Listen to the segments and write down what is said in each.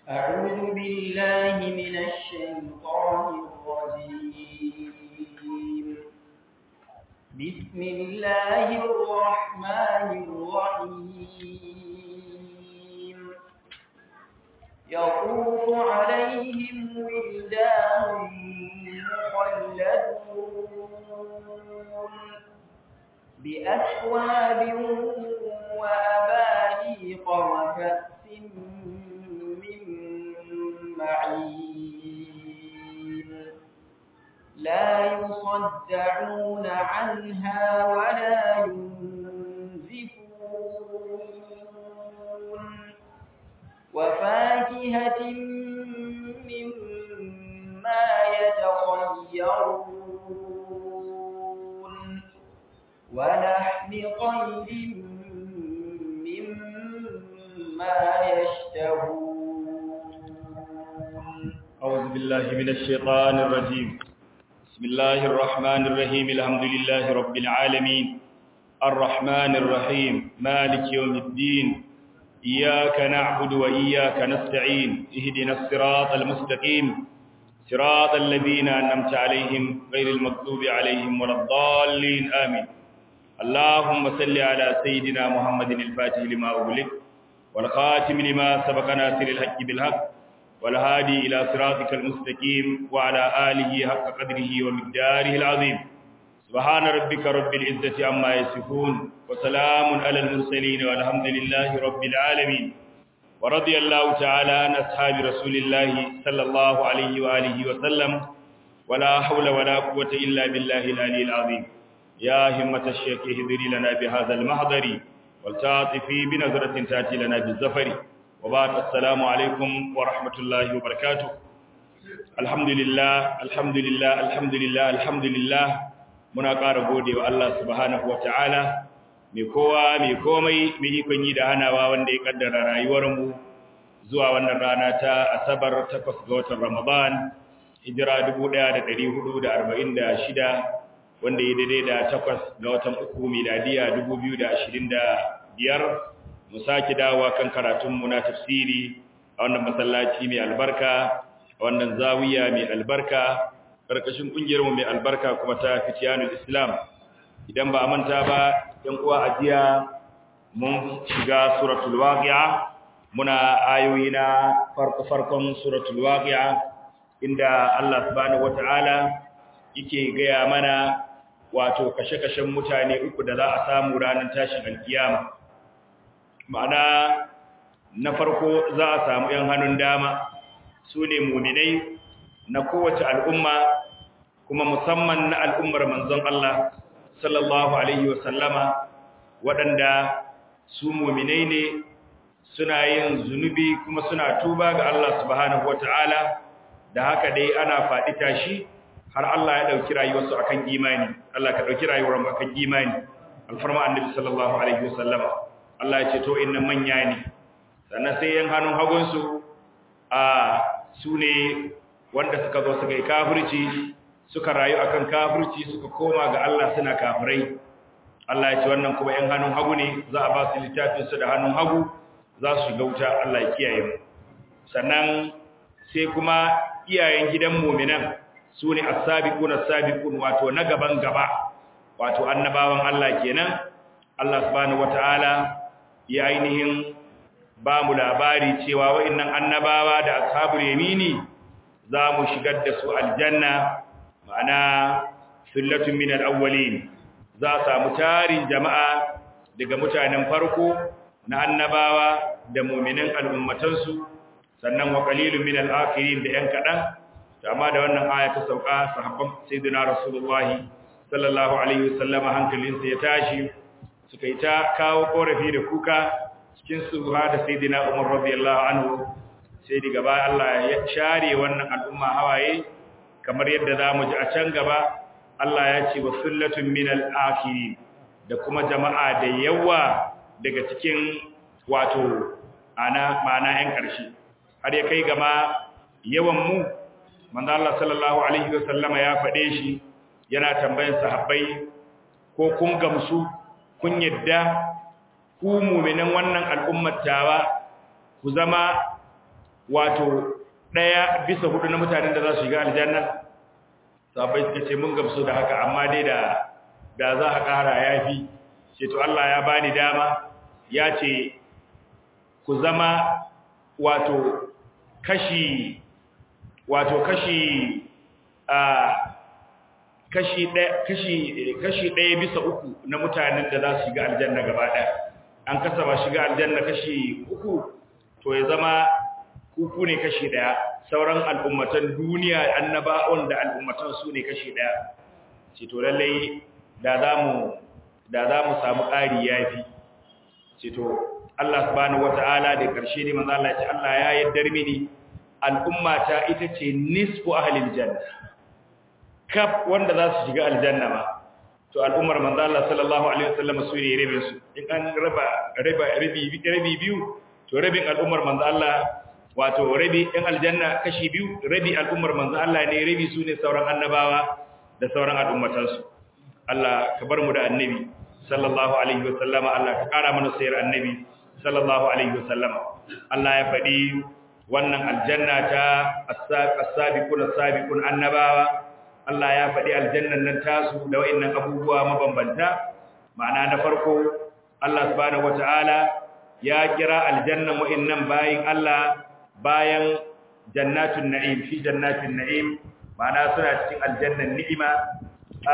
أعوذ بالله من الشيطان الرجيم بسم الله الرحمن الرحيم يطوف عليهم ولدان مخلدون بأكواب وأباريق وكأس من معين لا يصدعون عنها ولا ينزفون وفاكهة مما يتخيرون ولحم طير مما يشتهون أعوذ بالله من الشيطان الرجيم بسم الله الرحمن الرحيم الحمد لله رب العالمين الرحمن الرحيم مالك يوم الدين إياك نعبد وإياك نستعين اهدنا الصراط المستقيم صراط الذين أنعمت عليهم غير المغضوب عليهم ولا الضالين آمين اللهم صل على سيدنا محمد الفاتح لما أغلق والخاتم لما سبق ناصر الحق بالحق والهادي إلى صراطك المستقيم وعلى آله حق قدره ومقداره العظيم سبحان ربك رب العزة عما يصفون وسلام على المرسلين والحمد لله رب العالمين ورضي الله تعالى عن أصحاب رسول الله صلى الله عليه وآله وسلم ولا حول ولا قوة إلا بالله العلي العظيم يا همة الشيخ اهدري لنا بهذا المحضر والتعاطفي بنظرة تأتي لنا بالزفر وبعد السلام عليكم ورحمة الله وبركاته الحمد لله الحمد لله الحمد لله الحمد لله muna ƙara gode wa Allah subhanahu wa ta'ala mai kowa mai komai mai ikon yi da hanawa wanda ya kaddara rayuwarmu zuwa wannan rana ta asabar takwas ga watan ramadan hijira 1446 wanda ya daidai da takwas ga watan uku miladiya 2025 mu sake dawowa kan karatunmu na tafsiri a wannan masallaci mai albarka a wannan zawiya mai albarka karkashin kungiyar mu mai albarka kuma ta fitiyanul islam idan ba a manta ba yan uwa ajiya mun shiga suratul waqi'a muna ayoyi na farko farkon suratul waqi'a inda Allah subhanahu wataala yake gaya mana wato kashe-kashen mutane uku da za a samu ranar tashin alkiyama ma'ana na farko za a samu yan hannun dama su ne muminai na kowace al'umma kuma musamman na al'ummar manzon Allah sallallahu Alaihi wasallama waɗanda su muminai ne suna yin zunubi kuma suna tuba ga Allah subhanahu wa ta'ala da haka dai ana faɗi tashi har Allah ya ɗauki rayuwarsu akan imani Allah ka ɗauki rayuwar akan imani alfarma annabi sallallahu Alaihi wasallama Allah ya ce to inna manya ne sannan sai yan hannun hagunsu a su ne wanda suka zo suka yi kafirci suka rayu akan kafirci suka koma ga Allah suna kafirai Allah ya ce wannan kuma ɗan hannun hagu ne za a ba su littafin su da hannun hagu za su shiga wuta Allah ya kiyaye mu sannan sai kuma iyayen gidan mu'minan su ne as-sabiquna as-sabiqun wato na gaban gaba wato annabawan Allah kenan Allah subhanahu wataala ya ainihin ba mu labari cewa wa'annan annabawa da ashabul yamini za mu shigar da su aljanna ma'ana sullatun min al-awwalin za samu tarin jama'a daga mutanen farko na annabawa da mu'minin al'ummatansu sannan wa qalilun min al-akhirin da yan kadan amma da wannan aya ta sauka sahabban sayyidina rasulullahi sallallahu alaihi wasallam hankalinsa ya tashi suka yi ta kawo korafi da kuka cikin su da sayyidina umar radiyallahu anhu sai daga baya Allah ya share wannan al'umma hawaye kamar yadda zamu ji a can gaba Allah ya ce wa sullatun minal akhirin da kuma jama'a da yawa daga cikin wato ana mana yan ƙarshe har ya kai gama yawan mu manzo Allah sallallahu alaihi wasallama ya faɗe shi yana tambayan sahabbai ko kun gamsu kun yadda ku mu'minan wannan al'ummar tawa ku zama wato daya bisa hudu na mutanen da za su shiga aljanna sabai suka ce mun gamsu da haka amma dai da da za a ƙara yafi ce to Allah ya bani dama ya ce ku zama wato kashi wato kashi a kashi ɗaya kashi kashi ɗaya bisa uku na mutanen da za su shiga aljanna gaba ɗaya an kasa ba shiga aljanna kashi uku to ya zama kuku ne kashi ɗaya sauran al'ummatan duniya annaba'un da al'ummatan su ne kashi ɗaya ce to lallai da za mu da za mu samu ƙari yafi ce to Allah subhanahu wata'ala da ƙarshe ne manzo Allah ya ce Allah ya yaddar mini al'ummata ita ce nisfu ahlil janna kaf wanda za su shiga aljanna ma to al'ummar manzo Allah sallallahu alaihi wasallam su ne rabin su in an raba raba rabi rabi biyu to rabin al'ummar manzo Allah wato rabi ɗin aljanna kashi biyu rabi al'ummar manzo Allah ne rabi su ne sauran annabawa da sauran al'ummatansu Allah ka bar mu da annabi sallallahu alaihi wasallama Allah ka kara mana sayar annabi sallallahu alaihi wasallama Allah ya faɗi wannan aljanna ta as-sabiqun as-sabiqun annabawa Allah ya faɗi aljannan nan tasu da wayannan abubuwa mabambanta ma'ana na farko Allah subhanahu wataala ya kira aljannan wayannan bayin Allah bayan jannatun na'im fi jannatin na'im ma'ana suna cikin aljannan ni'ima a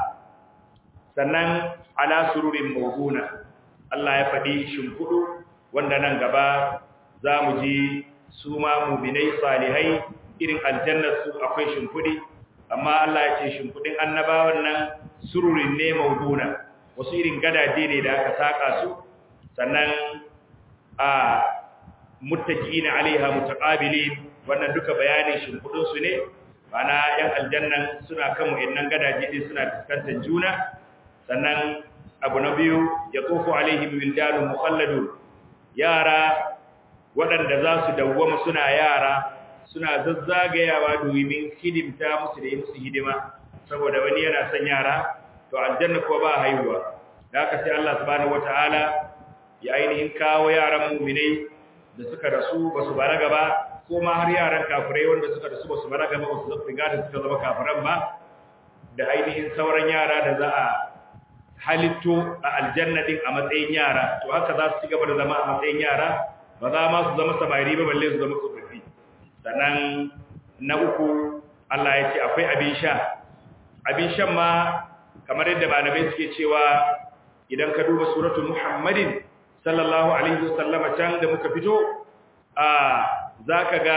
sannan ala sururin mawduna Allah ya faɗi shimfudu wanda nan gaba za mu ji su ma mu'minai salihai irin aljannar su akwai shimfudi amma Allah ya ce shimfudin annabawan nan sururin ne mawduna wasu irin gadaje ne da aka saka su sannan a muttaqina alaiha mutaqabilin wannan duka bayanin shimfudin su ne mana yan aljannan suna kan wayannan gadaje din suna fuskantar juna sannan abu na biyu ya tofu alaihim wildanun mukhalladun yara waɗanda za su dawwama suna yara suna zazzagayawa domin hidimta musu da yi musu hidima saboda wani yana son yara to aljanna ko ba haihuwa da haka sai Allah subhanahu wataala ya ainihin kawo yaran mu'minai da suka rasu ba su balaga ba ko ma har yaran kafirai wanda suka rasu ba su balaga ba su riga da suka zama kafiran ba da ainihin sauran yara da za a halitto a aljanna din a matsayin yara to haka za su ci gaba da zama a matsayin yara ba za ma su zama samari ba balle su zama tsofaffi sannan na uku Allah ya ce akwai abin sha abin shan ma kamar yadda malamai suke cewa idan ka duba suratul muhammadin sallallahu alaihi wasallama can da muka fito a zaka ga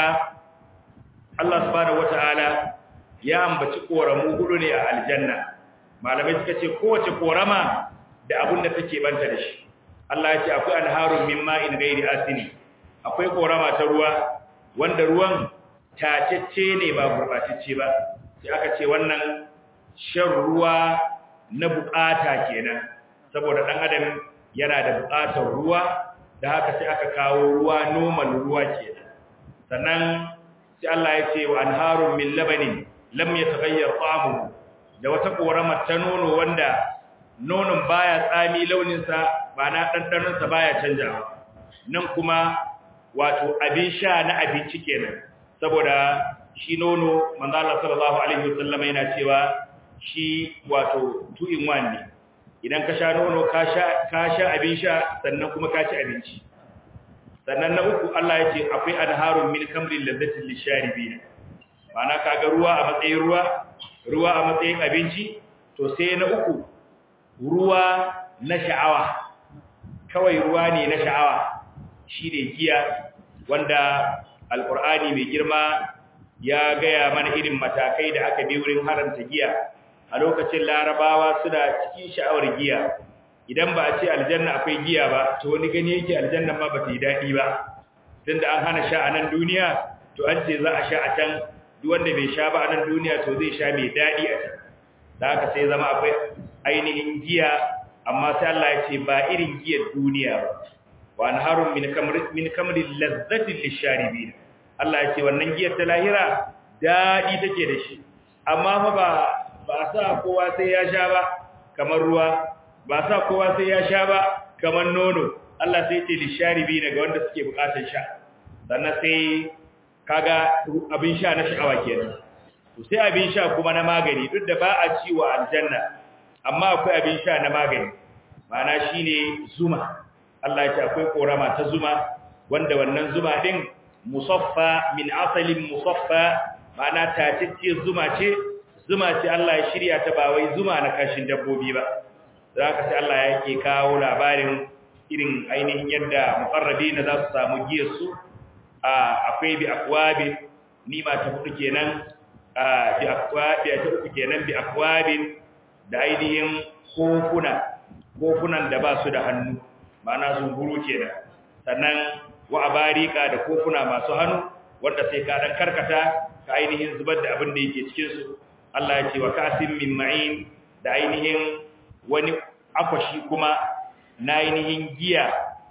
Allah subhanahu wataala ya ambaci koramu hudu ne a aljanna malamai suka ce kowace korama da abin da take banta da shi Allah ya ce akwai anharun min ma'in ghairi asini akwai korama ta ruwa wanda ruwan tacecce ne ba gurbatacce ba sai aka ce wannan shan ruwa na bukata kenan saboda dan adam yana da bukatar ruwa da haka sai aka kawo ruwa normal ruwa kenan sannan sai Allah ya ce wa anharun min labanin lam yataghayyar ta'amuhu da wata korama ta nono wanda nonon baya tsami launinsa ba na ɗanɗanonsa baya canjawa nan kuma wato abin sha na abinci kenan saboda shi nono manzala sallallahu alaihi wasallam yana cewa shi wato two in one ne idan ka sha nono ka sha ka sha abin sha sannan kuma ka ci abinci sannan na uku Allah ya ce akwai anharun min kamrin lazzatin lisharibin ma'ana kaga ruwa a matsayin ruwa ruwa a matsayin abinci to sai na uku ruwa na sha'awa kawai ruwa ne na sha'awa shine giya wanda alqur'ani mai girma ya gaya mana irin matakai da aka bi wurin haranta giya a lokacin larabawa suna cikin sha'awar giya idan ba a ce aljanna akwai giya ba to wani gani yake aljanna ma ba ta yi daɗi ba tunda an hana sha a nan duniya to an ce za a sha a can duk wanda bai sha ba a nan duniya to zai sha mai daɗi a can da haka sai zama akwai ainihin giya amma sai Allah ya ce ba irin giyar duniya ba wa anharun min kamrin min kamrin lazzatin lisharibin Allah ya ce wannan giyar ta lahira daɗi take da shi amma fa ba ba sa kowa sai ya sha ba kamar ruwa ba sa kowa sai ya sha ba kamar nono Allah sai ce lisharibin ga wanda suke bukatar sha sannan sai kaga abin sha na sha'awa kenan to sai abin sha kuma na magani duk da ba a ci wa aljanna amma akwai abin sha na magani ma'ana shine zuma Allah ya ce akwai korama ta zuma wanda wannan zuma din musaffa min asalin musaffa ma'ana tatacce zuma ce zuma ce Allah ya shirya ta ba wai zuma na kashin dabbobi ba zaka sai Allah yake kawo labarin irin ainihin yadda muqarrabina za su samu giyar su akwai bi akwabin nima ta hudu kenan bi akwabi ta uku kenan bi akwabin da ainihin kofuna kofunan da ba su da hannu ma'ana zunguru kenan sannan wa abarika da kofuna masu hannu wanda sai ka dan karkata ka ainihin zubar da abin da yake cikin su Allah ya ce wa kasim min ma'in da ainihin wani akwashi kuma na ainihin giya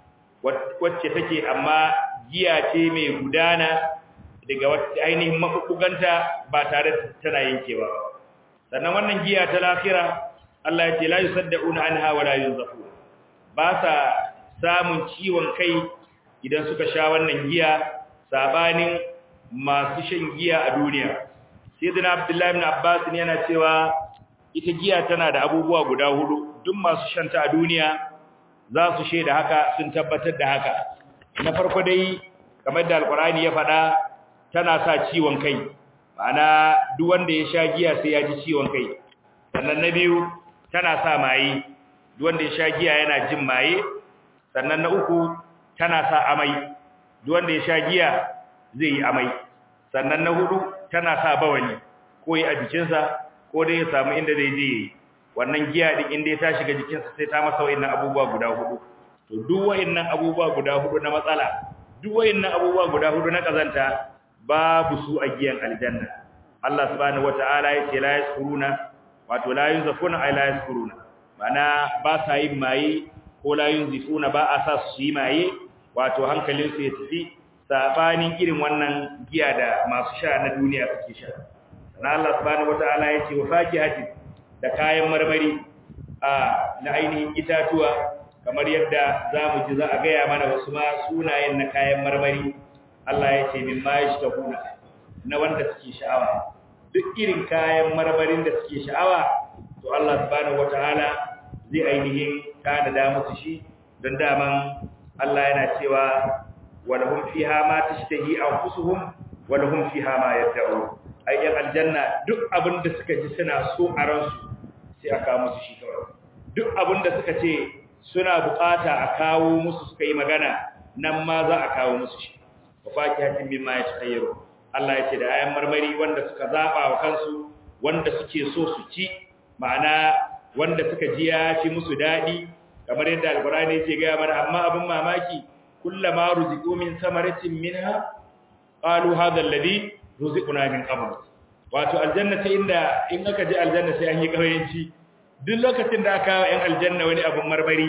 wacce take amma giya ce mai gudana daga wacce ainihin mafukuganta ba tare tana yankewa sannan wannan giya ta lafira Allah ya ce la yusaddauna anha wa la yunzafu ba sa samun ciwon kai idan suka sha wannan giya sabanin masu shan giya a duniya sayyidina abdullahi ibn abbas ne yana cewa ita giya tana da abubuwa guda hudu duk masu shanta a duniya za su shaida haka sun tabbatar da haka na farko dai kamar da alkurani ya faɗa tana sa ciwon kai ma'ana duk wanda ya sha giya sai ya ji ciwon kai sannan na biyu tana sa maye duk wanda ya sha giya yana jin maye sannan na uku tana sa amai duk wanda ya sha giya zai yi amai sannan na hudu tana sa bawali ko yi a jikinsa ko dai ya samu inda zai je wannan giya din inda ya ta shiga jikinsa sai ta masa wayannan abubuwa guda hudu to duk wayannan abubuwa guda hudu na matsala duk wayannan abubuwa guda hudu na kazanta babu su a giyan aljanna Allah subhanahu wataala yace la yaskuruna wato la yunzafuna ay la yaskuruna mana ba sa yin maye ko la yunzifuna ba a sa su yi maye wato hankalin su ya tafi sabanin irin wannan giya da masu sha na duniya suke sha na Allah subhanahu wataala yace wa fakihatin da kayan marmari a na ainihin itatuwa kamar yadda zamu ji za a gaya mana wasu ma sunayen na kayan marmari Allah ya ce min ma yashtahuna na wanda suke sha'awa duk irin kayan marmarin da suke sha'awa to Allah subhanahu wataala zai ainihin kana da musu shi don daman Allah yana cewa walahum fiha ma tashtahi anfusuhum walahum fiha ma yad'un ayyan aljanna duk abin da suka ji suna so a ransu sai a kawo musu shi kawai duk abin da suka ce suna bukata a kawo musu suka yi magana nan ma za a kawo musu shi wa fakihatin mimma yatahayyaru Allah ya ce da ayan marmari wanda suka zaba wa kansu wanda suke so su ci ma'ana wanda suka ji ya ci musu dadi kamar yadda alqur'ani yake ga mana amma abin mamaki kullama ruziqu min samaratin minha qalu hadha alladhi ruziquna min qabl wato aljanna ta inda in aka je aljanna sai an yi kauyanci duk lokacin da aka kawo 'yan aljanna wani abin marmari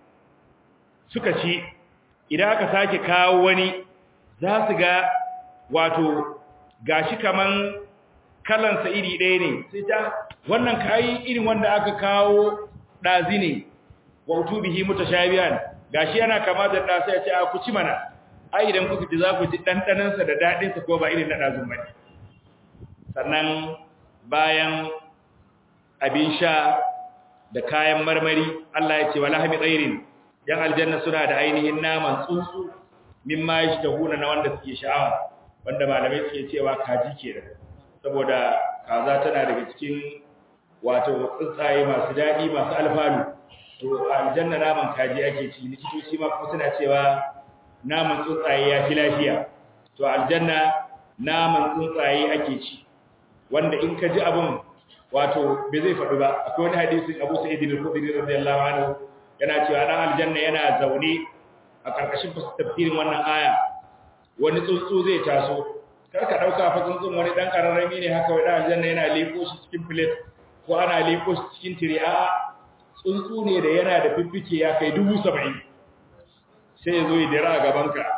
suka ci idan aka sake kawo wani za su ga wato gashi kaman kalansa iri ɗaya ne sai ta wannan kayi irin wanda aka kawo ɗazi ne wa utubihi mutashabihan gashi yana kama da ɗa sai ya ce a ku ci mana ai idan kuka ji za ku ji ɗanɗanansa da daɗinsa ko ba irin na ɗazun ba sannan bayan abin sha da kayan marmari Allah ya ce wala hami tsairin yan aljanna suna da ainihin naman tsuntsu mimma yashtahuna na wanda suke sha'awa wanda malamai suke cewa kaji kenan saboda kaza tana daga cikin wato tsuntsaye masu dadi masu alfanu to aljanna naman kaji ake ci likitoci ma kuma suna cewa naman tsuntsaye ya fi lafiya to aljanna naman tsuntsaye ake ci wanda in ka ji abun wato bai zai faɗi ba akwai wani hadisin Abu Sa'id al-Khudri radiyallahu anhu yana cewa dan aljanna yana zaune a karkashin tafsirin wannan aya wani tsuntsu zai taso kar ka dauka fa tsuntsun wani dan kararrami ne haka wai dan aljanna yana leko shi cikin plate ko ana leko shi cikin tire a tsuntsu ne da yana da fiffike ya kai 70 sai ya zo ya dira a gaban ka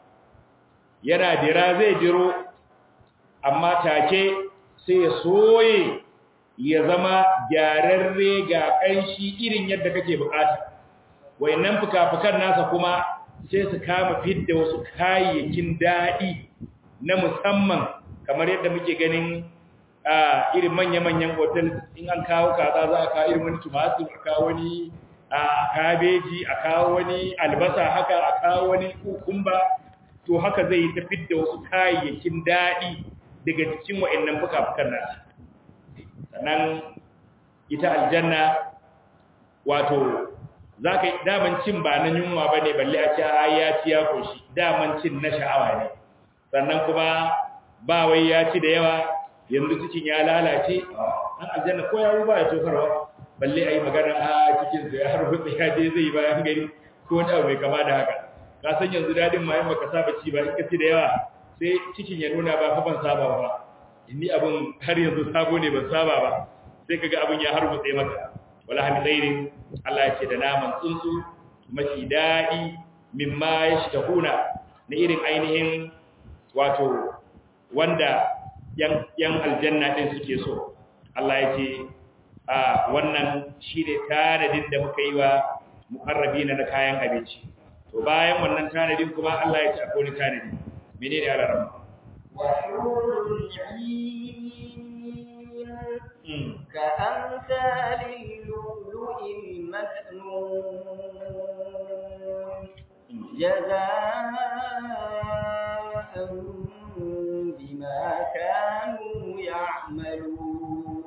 yana dira zai diro amma take sai ya soye ya zama gyararre ga ƙanshi irin yadda kake bukata wayannan fuka-fukan nasa kuma sai su kama fidda wasu kayayyakin daɗi na musamman kamar yadda muke ganin a irin manya-manyan hotel in an kawo kaza za a kawo irin wani tumatur a kawo wani a kabeji a kawo wani albasa haka a kawo wani kukumba to haka zai tafi da wasu kayayyakin daɗi daga cikin wa'annan fuka-fukan nasu sannan ita aljanna wato za ka daman cin ba na yunwa ba ne balle a ce a ya ci ya koshi daman cin na sha'awa ne sannan kuma ba wai ya ci da yawa yanzu cikin ya lalace an aljanna ko ya ba ya tofarwa balle a yi magana a cikinsu ya har hutsa ya je zai bayan gari ko wani abu mai kama da haka ka san yanzu dadin ma baka saba ci ba in ka ci da yawa sai cikin ya nuna ba fa ban saba ba inni abun har yanzu sabo ne ban saba ba sai kaga abun ya har hutsa maka wala hami tsairin Allah ya ce da naman tsuntsu mafi daɗi mimma ya shahuna na irin ainihin wato wanda yan yan aljanna din suke so Allah ya ce a wannan shine tanadin da muka yi wa muqarrabina na kayan abinci to bayan wannan tanadin kuma Allah ya ce akwai wani tanadi menene alaram wa hurul 'ain كأمثال اللؤلؤ المكنون جزاء بما كانوا يعملون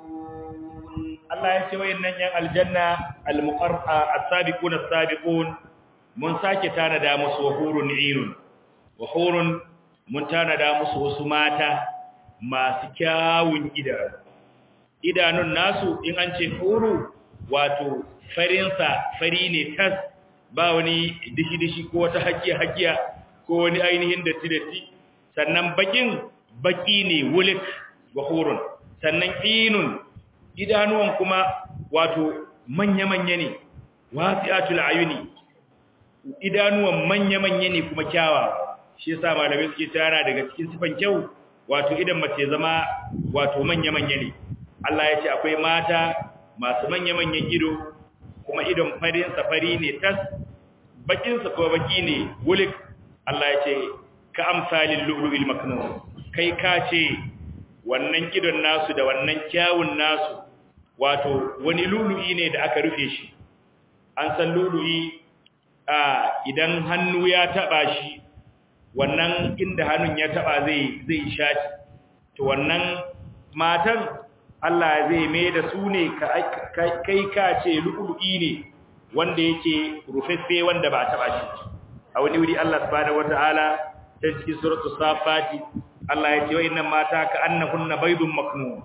Allah ya ce wayannan yan aljanna al-muqarra as-sabiqun as-sabiqun mun sake tanada musu wahurun irun wahurun mun tanada musu wasu mata masu kyawun idanu idanun nasu in an ce huru wato farinsa fari ne tas ba wani dishi-dishi ko wata hakiya-hakiya ko wani ainihin datti-datti sannan bakin baki ne wulik wa hurun sannan inun idanuwan kuma wato manya-manya ne wasi'atul ayuni idanuwan manya-manya ne kuma kyawa shi yasa malamai suke tara daga cikin sifan kyau wato idan mace zama wato manya-manya ne Allah ya ce akwai mata masu manya-manyan ido kuma idon farin safari ne tas bakin sa ko baki ne wulik Allah ya ce ka amsalin lu'lu'il maknun kai ka ce wannan idon nasu da wannan kyawun nasu wato wani lu'lu'i ne da aka rufe shi an san lu'lu'i a idan hannu ya taba shi wannan inda hannun ya taba zai zai shaci to wannan matan Allah zai mai da su ne kai ka ce lu'lu'i ne wanda yake rufeffe wanda ba taba shi a wani wuri Allah subhanahu wataala ta cikin suratu safati Allah ya ce wayannan mata ka annahunna baydun maknun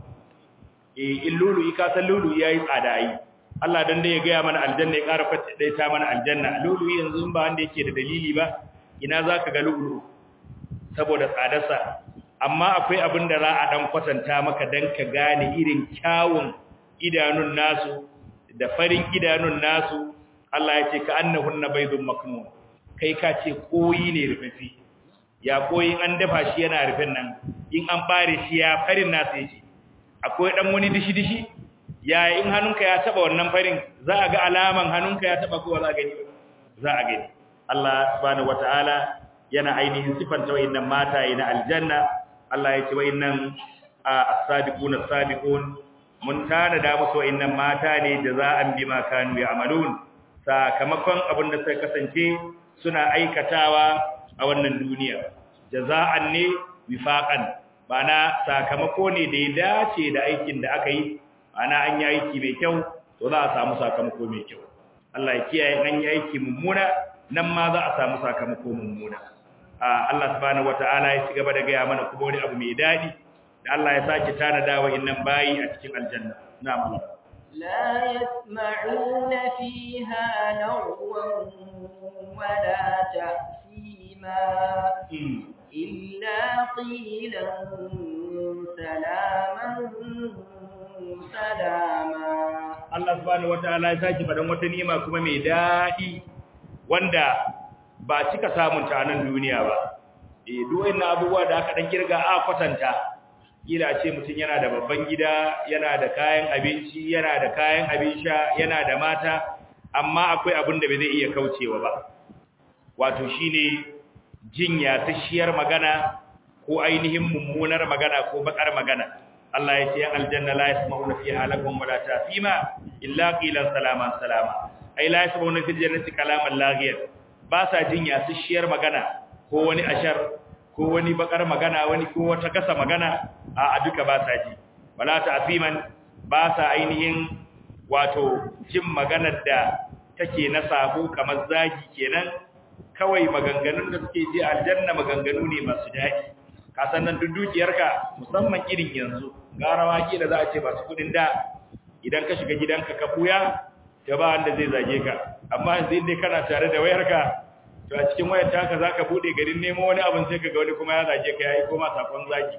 eh in lu'lu'i ka san lu'lu'i yayi tsada yi Allah dan da ya ga mana aljanna ya ƙara fata dai ta mana aljanna lu'lu'i yanzu ba wanda yake da dalili ba ina zaka ga lu'lu'u saboda tsadarsa amma akwai abin da za a dan kwatanta maka dan ka gane irin kyawun idanun nasu da farin idanun nasu Allah ya ce ka annahunna baydun maknun kai ka ce koyi ne rufafi ya koyin an dafa shi yana rufin nan in an bare shi ya farin nasu yake akwai dan wani dishi dishi ya in hannunka ya taba wannan farin za a ga alaman hannunka ya taba ko za a gani za a gani Allah subhanahu wataala yana ainihin sifanta wayannan mata na aljanna Allah ya ce wayannan as-sabiqun as-sabiqun mun tana da musu wayannan mata ne da za an bi ma kanu ya'malun sakamakon abin da suka kasance suna aikatawa a wannan duniya jaza'an ne wifaqan bana sakamako ne da ya dace da aikin da aka yi ana an yi aiki mai kyau to za a samu sakamako mai kyau Allah ya kiyaye an yi aiki mummuna nan ma za a samu sakamako mummuna Allah subhanahu wataala ya cigaba da gaya mana kuma wani abu mai dadi da Allah ya sake tanada wa innan bayi a cikin aljanna na'am Allah لا يسمعون فيها لغوا ولا تأثيما إلا قيلا سلاما سلاما Allah subhanahu wataala ya sake fadan wata ni'ima kuma mai dadi wanda ba cika samun ta nan duniya ba eh duk wannan abubuwa da aka dan kirga a kwatanta kila ce mutum yana da babban gida yana da kayan abinci yana da kayan abin sha yana da mata amma akwai abin da bai zai iya kaucewa ba wato shine jinya tashiyar magana ko ainihin mummunar magana ko bakar magana Allah ya ce yan aljanna la yasma'una fiha lakum wala tasima illa qilan salaman salama ai la yasma'una fil jannati kalaman laghiyan ba sa jin yasishiyar magana ko wani ashar ko wani bakar magana wani ko wata kasa magana a duka ba sa ji wala ta'siman ba sa ainihin wato jin maganar da take na sabo kamar zagi kenan kawai maganganun da suke ji aljanna maganganu ne masu daɗi ka san nan duk dukiyarka musamman irin yanzu garawa ki da za a ce masu kudin da idan ka shiga gidanka ka buya ta ba wanda zai zage ka amma yanzu inda kana tare da wayarka to a cikin wayar taka zaka bude garin nemo wani abin sai kaga wani kuma ya zage ka yayi koma sakon zagi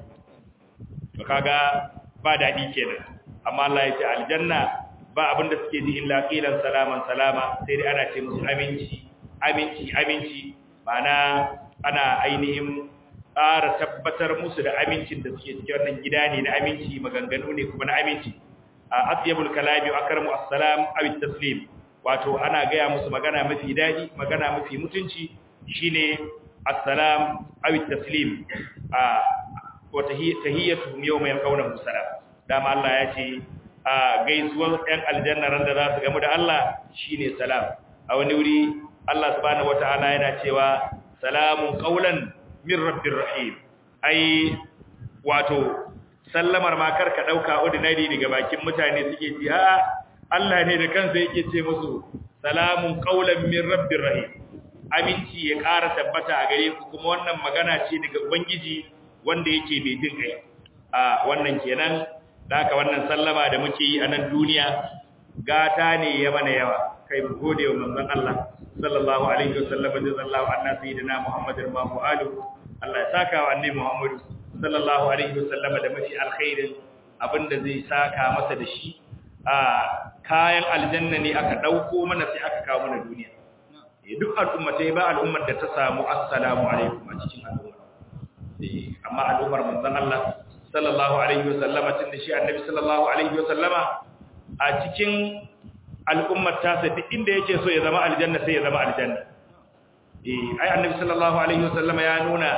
to kaga ba daɗi kenan amma Allah ya ce aljanna ba abin da suke ji illa qilan salaman salama sai dai ana ce musu aminci aminci aminci ma'ana ana ainihin ƙara tabbatar musu da amincin da suke cikin wannan gida ne na aminci maganganu ne kuma na aminci a atyabul kalami akramu assalam aw taslim wato ana gaya musu magana mafi dadi magana mafi mutunci shine assalam aw taslim a wa tahiyyatuhum yawma yalqawnahu salam dama Allah ya ce a gaisuwar ɗan aljanna ran da za su gamu da Allah shine salam a wani wuri Allah subhanahu wataala yana cewa salamun qaulan min rabbir rahim ai wato sallamar ma karka dauka ordinary daga bakin mutane suke ji a Allah ne da kansa yake ce musu salamun qaulan min rabbir rahim aminci ya ƙara tabbata a gare ku kuma wannan magana ce daga ubangiji wanda yake mai jin kai a wannan kenan haka wannan sallama da muke yi a nan duniya gata ne ya mana yawa kai mu gode wa manzon Allah sallallahu alaihi wasallam da sallallahu anna sayyidina Muhammadin ma alu Allah ya saka wa annabi Muhammad sallallahu alaihi wasallam da mafi alkhairin abinda zai saka masa da shi a kayan aljanna ne aka dauko mana sai aka kawo mana duniya duk al'ummatai ba al'ummar da ta samu assalamu alaikum a cikin al'umma amma al'ummar manzon Allah sallallahu alaihi wasallama tun da shi annabi sallallahu alaihi wasallama a cikin al'ummar tasa duk inda yake so ya zama aljanna sai ya zama aljanna eh ai annabi sallallahu alaihi wasallama ya nuna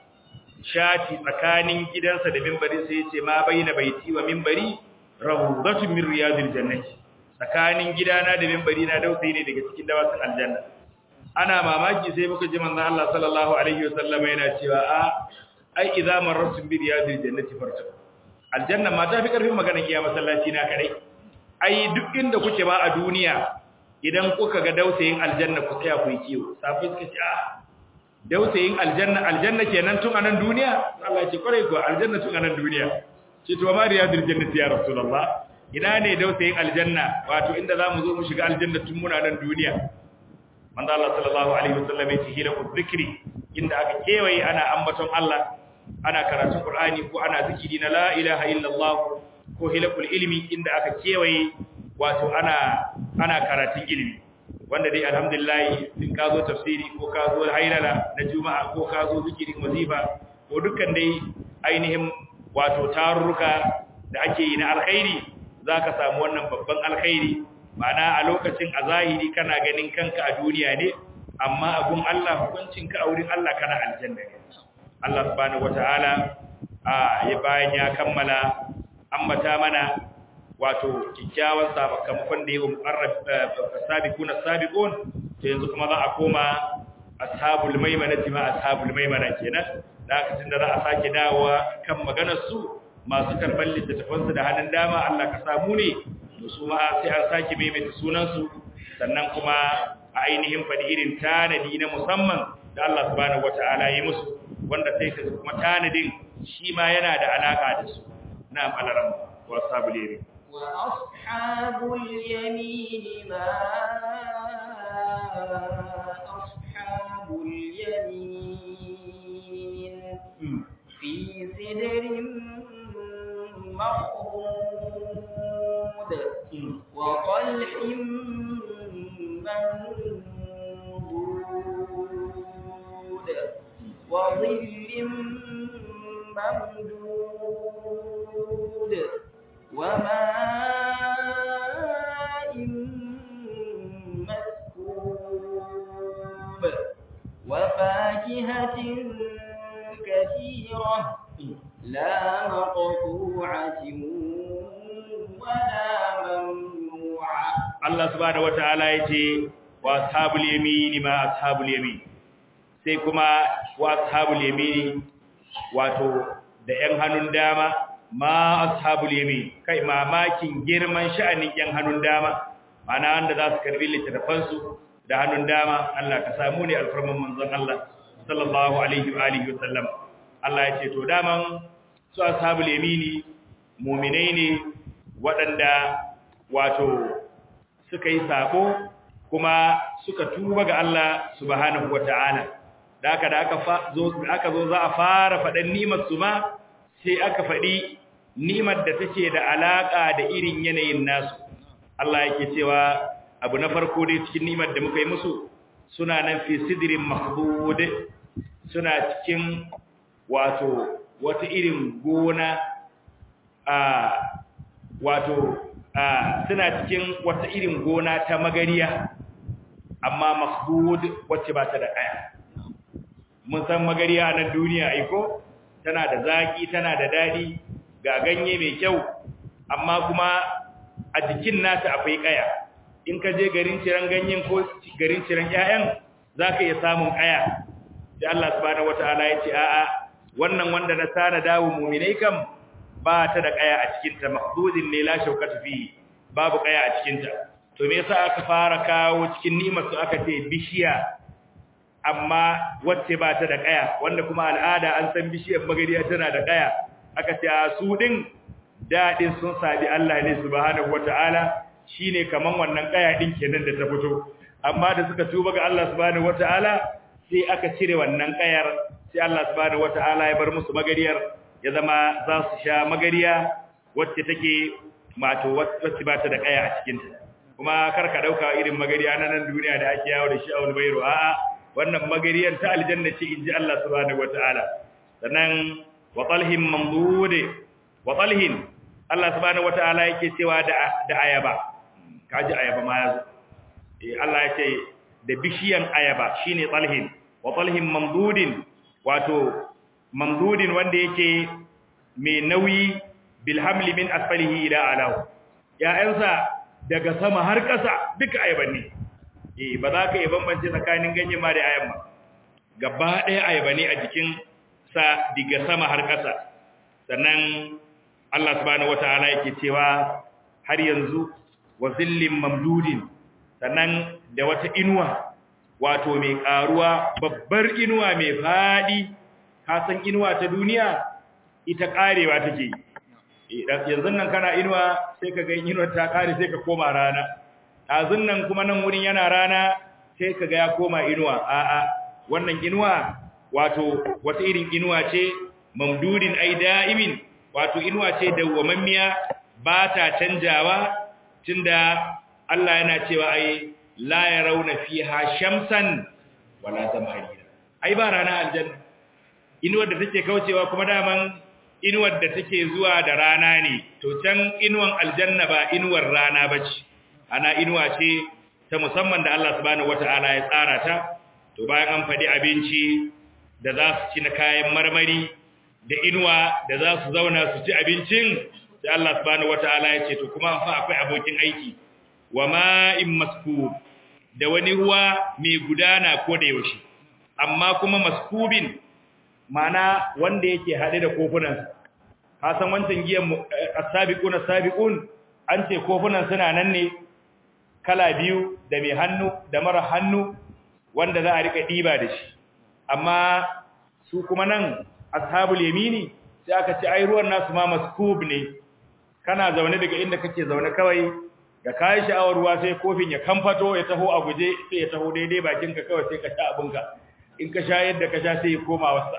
shati tsakanin gidansa da minbari sai yace ma baina baiti wa minbari rawdatun min riyadil jannati tsakanin gidana da minbari na dausayi ne daga cikin dawasin aljanna ana mamaki sai muka ji manzon Allah sallallahu alaihi wasallama yana cewa a ai idza marratum bi riyadil jannati farta aljanna ma ta fi karfin magana kiya masallaci na kadai ai duk inda kuke ba a duniya idan kuka ga dausayin aljanna ku tsaya ku yi kiwo safi suka ce ah dausayin aljanna aljanna kenan tun anan duniya Allah ya ce kwarai ko aljanna tun anan duniya ce to ma riyadil jannati ya rasulullah ina ne dausayin aljanna wato inda zamu zo mu shiga aljanna tun muna nan duniya manzo Allah sallallahu alaihi wasallam ya ce hila ku zikri inda aka kewaye ana ambaton Allah ana karatun Qur'ani ko ana zikiri na la ilaha illallah ko hilakul ilmi inda aka kewaye wato ana ana karatun ilimi wanda dai alhamdulillah in ka zo tafsiri ko ka zo hailala na juma'a ko ka zo zikirin wazifa ko dukkan dai ainihin wato tarurruka da ake yi na alkhairi zaka samu wannan babban alkhairi ma'ana a lokacin a zahiri kana ganin kanka a duniya ne amma abun Allah hukuncinka a wurin Allah kana aljanna ne Allah subhanahu wataala a ya bayan ya kammala ambata mana wato kikkiawan sakamakon da yawa muqarrab sabiquna sabiqun to yanzu kuma za a koma ashabul maimana ma ashabul maimana kenan da haka tunda za a sake dawowa kan maganar su masu karban littattafan su da hannun dama Allah ka samu ne to su ma sai an sake maimaita sunan su sannan kuma a ainihin fadi irin tanadi na musamman da Allah subhanahu wataala yi musu wanda sai ka kuma tanadin shi ma yana da alaka da su na'am alaram wa ashabul yamin wa ashabul yamin ma ashabul yamin fi sidrin مخضود وطلح منضود وظل ممدود وماء مسكوب وفاكهة كثيرة لا مقطوعة ولا ممنوعة Allah subhanahu wataala yace wa ashabul yamini ma ashabul yamin sai kuma wa ashabul yamini wato da yan hannun dama ma ashabul yamin kai mamakin girman sha'anin yan hannun dama mana wanda za su karbi littafan su da hannun dama Allah ka samu ne alfarman manzon Allah sallallahu alaihi wa alihi wasallam Allah yace to daman su ashabul yamini mu'minai ne waɗanda wato suka yi sako kuma suka tuba ga Allah subhanahu wata'ala da aka da aka zo aka zo za a fara faɗan nimar su ma sai aka faɗi nimar da take da alaka da irin yanayin nasu Allah yake cewa abu na farko dai cikin nimar da muka yi musu suna nan fi sidrin mahdud suna cikin wato wata irin gona a wato suna cikin wata irin gona ta magariya amma mahbud wacce ba ta da kaya mun san magariya nan duniya aiko tana da zaki tana da dadi ga ganye mai kyau amma kuma a jikin nata akwai kaya in ka je garin ciran ganyen ko garin ciran ƴaƴan zaka iya samun kaya da Allah subhanahu wataala ya ce a'a wannan wanda na sana dawo mu'minai kam ba ta da kaya a cikinta mahdudin ne la shaukata fi babu kaya a cikinta to me yasa aka fara kawo cikin ni'imar su aka ce bishiya amma wacce ba ta da kaya wanda kuma al'ada an san bishiyar magariya tana da kaya aka ce a su din dadin sun sabi Allah ne subhanahu wataala shine kaman wannan kaya din kenan da ta fito amma da suka tuba ga Allah subhanahu wataala sai aka cire wannan kayar sai Allah subhanahu wataala ya bar musu magariyar ya zama za su sha magariya wacce take mato wacce ba ta da kaya a cikinta kuma kar ka dauka irin magariya na nan duniya da ake yawo da shi a wani bayro a'a wannan magariyar ta aljanna ce inji Allah subhanahu wataala sannan wa talhim mamdud wa talhin Allah subhanahu wataala yake cewa da da ayaba kaji ayaba ma yazo eh Allah ya ce da bishiyan ayaba shine talhin wa talhim mamdudin wato mamdudin wanda yake mai nauyi bilhamli min asfalihi ila alahu ya'yansa daga sama har ƙasa duka ayaban ne eh ba za ka yi bambance tsakanin ganyen ma da ayan ba gaba ɗaya ayaba ne a jikin sa daga sama har ƙasa sannan Allah subhanahu wataala yake cewa har yanzu wa zillin mamdudin sannan da wata inuwa wato mai karuwa babbar inuwa mai fadi ka san inuwa ta duniya ita karewa take yanzu nan kana inuwa sai ka ga inuwar ta kare sai ka koma rana azun nan kuma nan wurin yana rana sai ka ga ya koma inuwa a'a wannan inuwa wato wata irin inuwa ce mamdudin ai da'imin wato inuwa ce dawwamammiya ba ta canjawa tunda Allah yana cewa ai la yarawna fiha shamsan wala zamharira ai ba rana aljanna inuwar da take kaucewa kuma daman inuwar da take zuwa da rana ne to can inuwan aljanna ba inuwar rana bace ana inuwa ce ta musamman da Allah subhanahu wataala ya tsara ta to bayan an fadi abinci da za su ci na kayan marmari da inuwa da za su zauna su ci abincin sai Allah subhanahu wataala ya ce to kuma fa akwai abokin aiki wa ma'in maskub da wani ruwa mai gudana ko da yaushe amma kuma maskubin mana wanda yake haɗe da kofunan ka san wancan giyan as-sabiqun as-sabiqun an ce kofunan suna nan ne kala biyu da mai hannu da mara hannu wanda za a rika diba da shi amma su kuma nan ashabul yamini sai aka ce ai ruwan nasu ma maskub ne kana zaune daga inda kake zaune kawai da kai sha'awar ruwa sai kofin ya kamfato ya taho a guje sai ya taho daidai bakinka kawai sai ka sha abinka in ka sha yadda ka sha sai ya koma wasa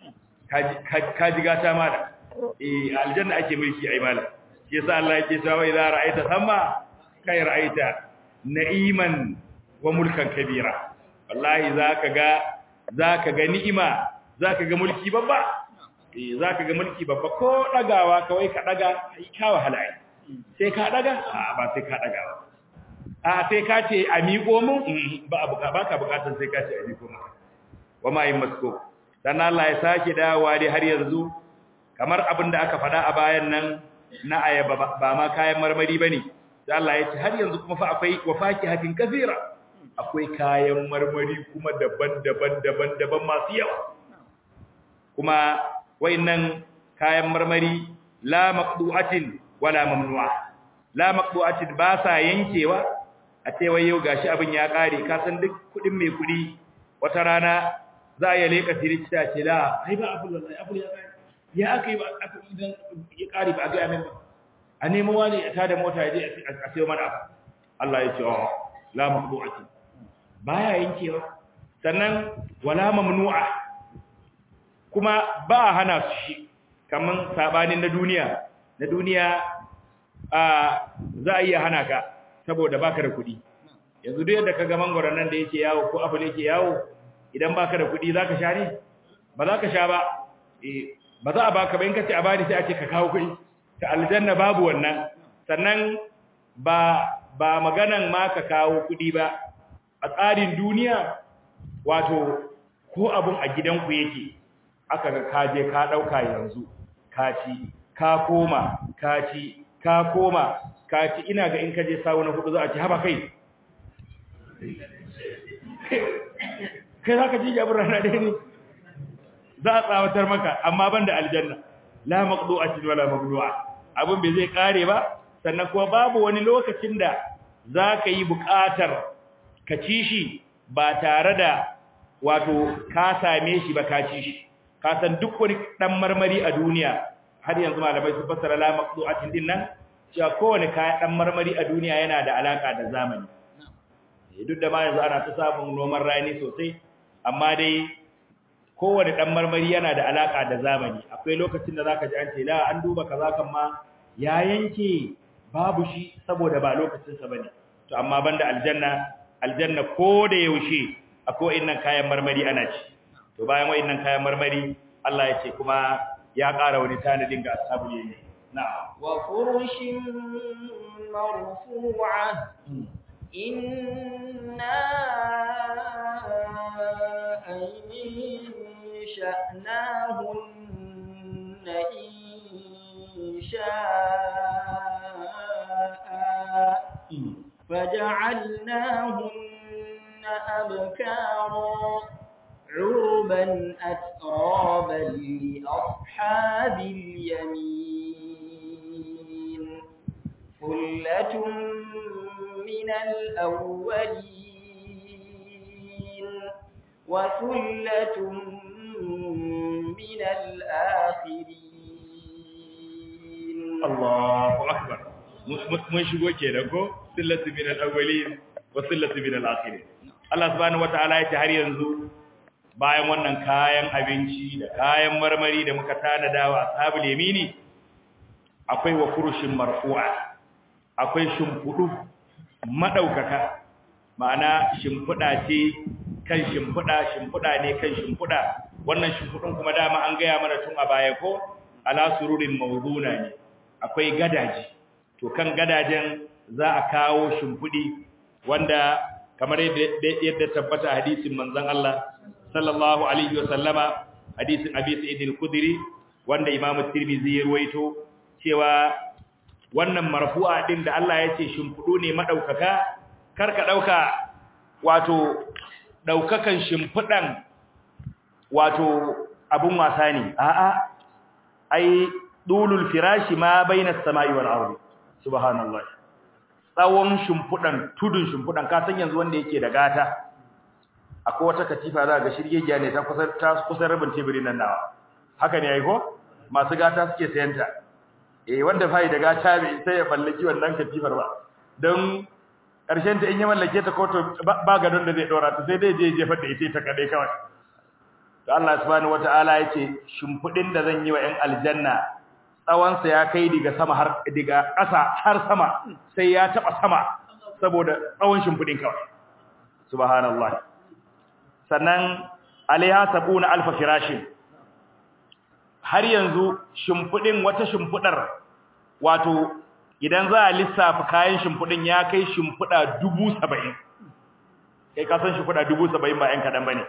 ka ji gata mala eh aljanna ake mulki ai mala shi yasa Allah yake cewa idza ra'aita thamma kai ra'aita na'iman wa mulkan kabira wallahi zaka ga zaka ga ni'ima zaka ga mulki babba eh zaka ga mulki babba ko dagawa kawai ka daga ai ka wahala ai sai ka daga a ba sai ka daga ba a sai ka ce a miƙo mu ba ba ka bukatar sai ka ce a miƙo mu wa ma yin masko dan Allah ya sake dawowa dai har yanzu kamar abin da aka faɗa a bayan nan na ayaba ba ma kayan marmari bane sai Allah ya ce har yanzu kuma fa akwai wafaki hatin kafira akwai kayan marmari kuma daban-daban daban-daban masu yawa kuma wayannan kayan marmari la maqdu'atin wala mamnu'a la maqdu'atin ba sa yankewa a ce wai yau gashi abin ya kare ka san duk kudin mai kudi wata rana za a yi leka tirita ce la ai ba abul wallahi abul ya kare ya akai ba idan ya kare ba a ga min ba a nemo wani ya tada mota ya je a sayo mana abu Allah ya ce oh la maqdu'atin baya yankewa sannan wala mamnu'a kuma ba hana su shi kaman sabanin na duniya na duniya a za a iya hana ka saboda baka da kuɗi yanzu duk yadda kaga mangoron nan da yake yawo ko apple yake yawo idan baka da kuɗi zaka sha ne ba za ka sha ba eh ba za a baka ba in kace a bani sai a ce ka kawo kuɗi ta aljanna babu wannan sannan ba ba maganan ma ka kawo kuɗi ba a tsarin duniya wato ko abun a gidanku yake aka ga kaje ka dauka yanzu ka ci ka koma ka ci ka koma ka ci ina ga in ka je sawo na hudu za a ci haba kai kai za ka ci jabin rana ɗaya ne za a tsawatar maka amma ban da aljanna la maqdu'atin wala mamnu'a abin bai zai kare ba sannan kuma babu wani lokacin da za ka yi buƙatar ka ci shi ba tare da wato ka same shi ba ka ci shi ka san duk wani dan marmari a duniya har yanzu malamai su fassara la maqdu'atin din nan cewa kowane kayan dan marmari a duniya yana da alaka da zamani duk da ma yanzu ana ta samun noman rani sosai amma dai kowane dan marmari yana da alaka da zamani akwai lokacin da zaka ji an ce la an duba kaza kan ma ya yanke babu shi saboda ba lokacin sa bane to amma banda aljanna aljanna ko da yaushe akwai innan kayan marmari ana ci to bayan wayannan kayan marmari Allah ya ce kuma ya ƙara wani tanadin ga ashabul yamin na'am wa furushin marfu'a inna ansha'nahunna insha'a فجعلناهن أبكارا عربا أترابا لأصحاب اليمين ثلة من الأولين وثلة من الآخرين الله أكبر mun shigo kenan ko sillatu min al-awwalin wa sillatu min al-akhirin Allah subhanahu wataala ya ce har yanzu bayan wannan kayan abinci da kayan marmari da muka tanada wa ashabul yamini akwai wa furushin marfu'a akwai shimfudu madaukaka ma'ana shimfuda ce kan shimfuda shimfuda ne kan shimfuda wannan shimfudun kuma dama an gaya mana tun a baya ko ala sururin mawduna ne akwai gadaji to kan gadajen za a kawo shimfudi wanda kamar yadda tabbata hadisin manzon Allah sallallahu alaihi wa sallama hadisin Abi Sa'id al-Khudri wanda Imam Tirmidhi ya ruwaito cewa wannan marfu'a din da Allah ya ce shimfudu ne madaukaka karka dauka wato daukakan shimfudan wato abun wasa ne a'a ai dulul firashi ma bainas sama'i wal ardi subhanallah tsawon shimfudan tudun shimfudan ka san yanzu wanda yake da gata akwai wata katifa za ga shirgegiya ne ta kusa ta kusa rabin teburin nan nawa haka ne ai ko masu gata suke sayanta eh wanda fai da gata bai sai ya mallaki wannan katifar ba don karshen ta in ya mallake ta ko to ba gadon da zai dora ta sai dai je jefar da ita ta kadai kawai to Allah subhanahu wataala yace shimfudin da zan yi wa 'yan aljanna tsawonsa ya kai daga sama har daga ƙasa har sama sai ya taba sama saboda tsawon shimfudin kawai subhanallah sannan alaiha sabuna alfa firashin har yanzu shimfudin wata shimfudar wato idan za a lissafa kayan shimfudin ya kai shimfuda 70 kai ka san shimfuda 70 ba yan kadan bane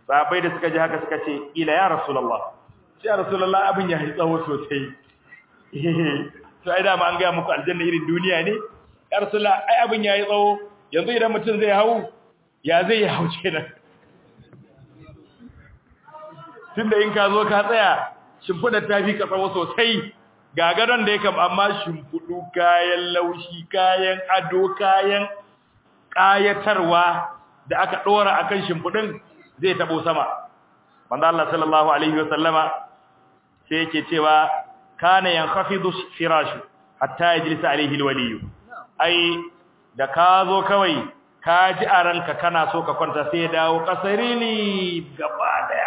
sahabbai da suka ji haka suka ce ila ya rasulullah sai ya rasulullah abin ya tsawo sosai to ai da ma an ga muku aljanna irin duniya ne ya rasulullah ai abin ya yi tsawo yanzu idan mutum zai hau ya zai ya hau kenan tunda in ka zo ka tsaya shimfidar ta fi ka tsawo sosai ga gadon da ya kam amma shimfiɗu kayan laushi kayan ado kayan ƙayatarwa da aka ɗora a kan shimfiɗin zai taɓo sama wanda Allah sallallahu Alaihi wasallama sai yake cewa kana yan hafizu firashu hatta ya jilisa alaihi waliyu ai da ka zo kawai ka ji a ranka kana so ka kwanta sai ya dawo ƙasari ne gaba daya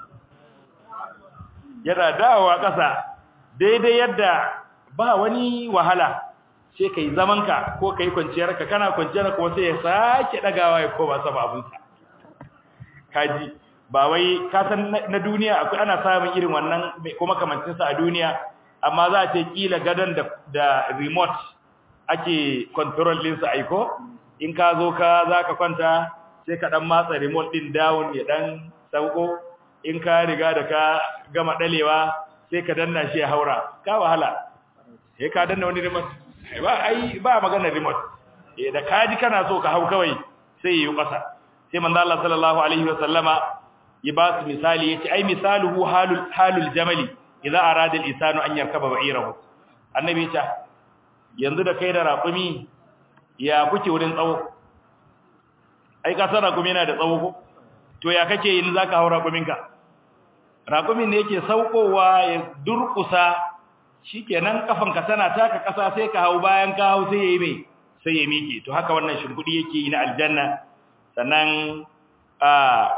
yana dawowa ƙasa daidai yadda ba wani wahala sai ka yi zamanka ko ka yi kwanciyarka kana kwanciyar ko sai ya sake ɗagawa ya koma sama abinsa kaji ba wai kasan na duniya akwai ana samun irin wannan ko makamancinsa a duniya amma za a ce kila gadon da remote ake control ɗinsa aiko in ka zo ka za ka kwanta sai ka ɗan matsa remote ɗin down ya ɗan sauko in ka riga da ka gama ɗalewa sai ka danna shi ya haura ka wahala sai ka danna wani remote ba ai ba magana remote eh da kaji kana so ka hau kawai sai yi kasa sai manzo Allah sallallahu alaihi wa sallama ya ba su misali yace ai misaluhu halul halul jamali idza arada al-insanu an yarkaba ba'irahu annabi ya yanzu da kai da raƙumi ya kuke wurin tsawo ai ka san raƙumi yana da tsawo ko to ya kake yin zaka hau raƙuminka raƙumin ne yake saukowa ya durƙusa shikenan kafanka tana taka kasa sai ka hau bayan ka hau sai yayi mai sai ya miƙe to haka wannan shimfudi yake yi na aljanna sannan a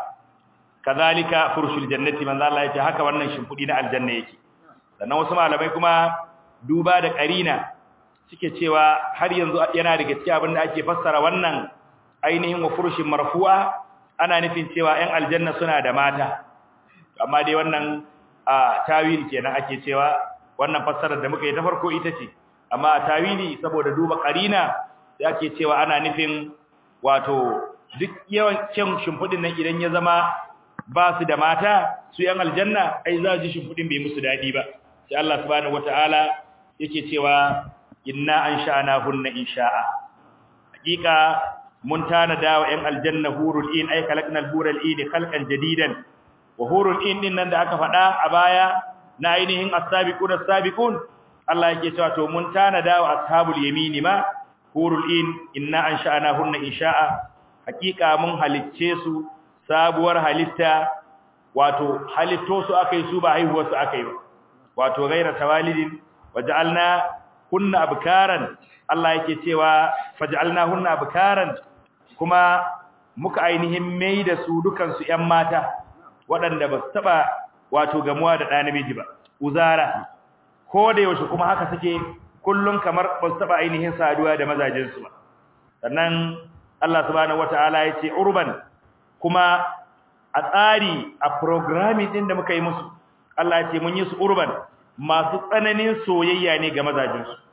kazalika furshul jannati manzo Allah yace haka wannan shimfudi na aljanna yake sannan wasu malamai kuma duba da karina suke cewa har yanzu yana daga cikin abin da ake fassara wannan ainihin wa furshin marfu'a ana nufin cewa 'yan aljanna suna da mata amma dai wannan a tawil kenan ake cewa wannan fassarar da muka yi ta farko ita ce amma a tawili saboda duba karina sai ake cewa ana nufin wato duk yawan kyan shimfudin nan idan ya zama ba su da mata su yan aljanna ai za ji shimfudin bai musu dadi ba sai Allah subhanahu wataala yake cewa inna ansha'na hunna insha'a hakika mun tanada wa yan aljanna hurul in ay khalaqnal hurul in khalqan jadidan wa hurul in din nan da aka faɗa a baya na ainihin as-sabiqun as-sabiqun Allah yake cewa to mun tanada wa ashabul yamini ma hurul in inna ansha'nahunna insha'a hakika mun halicce su sabuwar halitta wato halitto su akai su ba haihuwar su akai ba wato gaira tawalidin waja'alna kunna abkaran Allah yake cewa faj'alna hunna abkaran kuma muka ainihin mai da su dukan su ƴan mata waɗanda ba su taba wato gamuwa da ɗa namiji ba uzara ko da yaushe kuma haka suke kullun kamar ba su taba ainihin saduwa da mazajin su ba sannan Allah subhanahu wataala ya ce urban kuma a tsari a programming din da muka yi musu Allah ya ce mun yi su urban masu tsananin soyayya ne ga mazajin su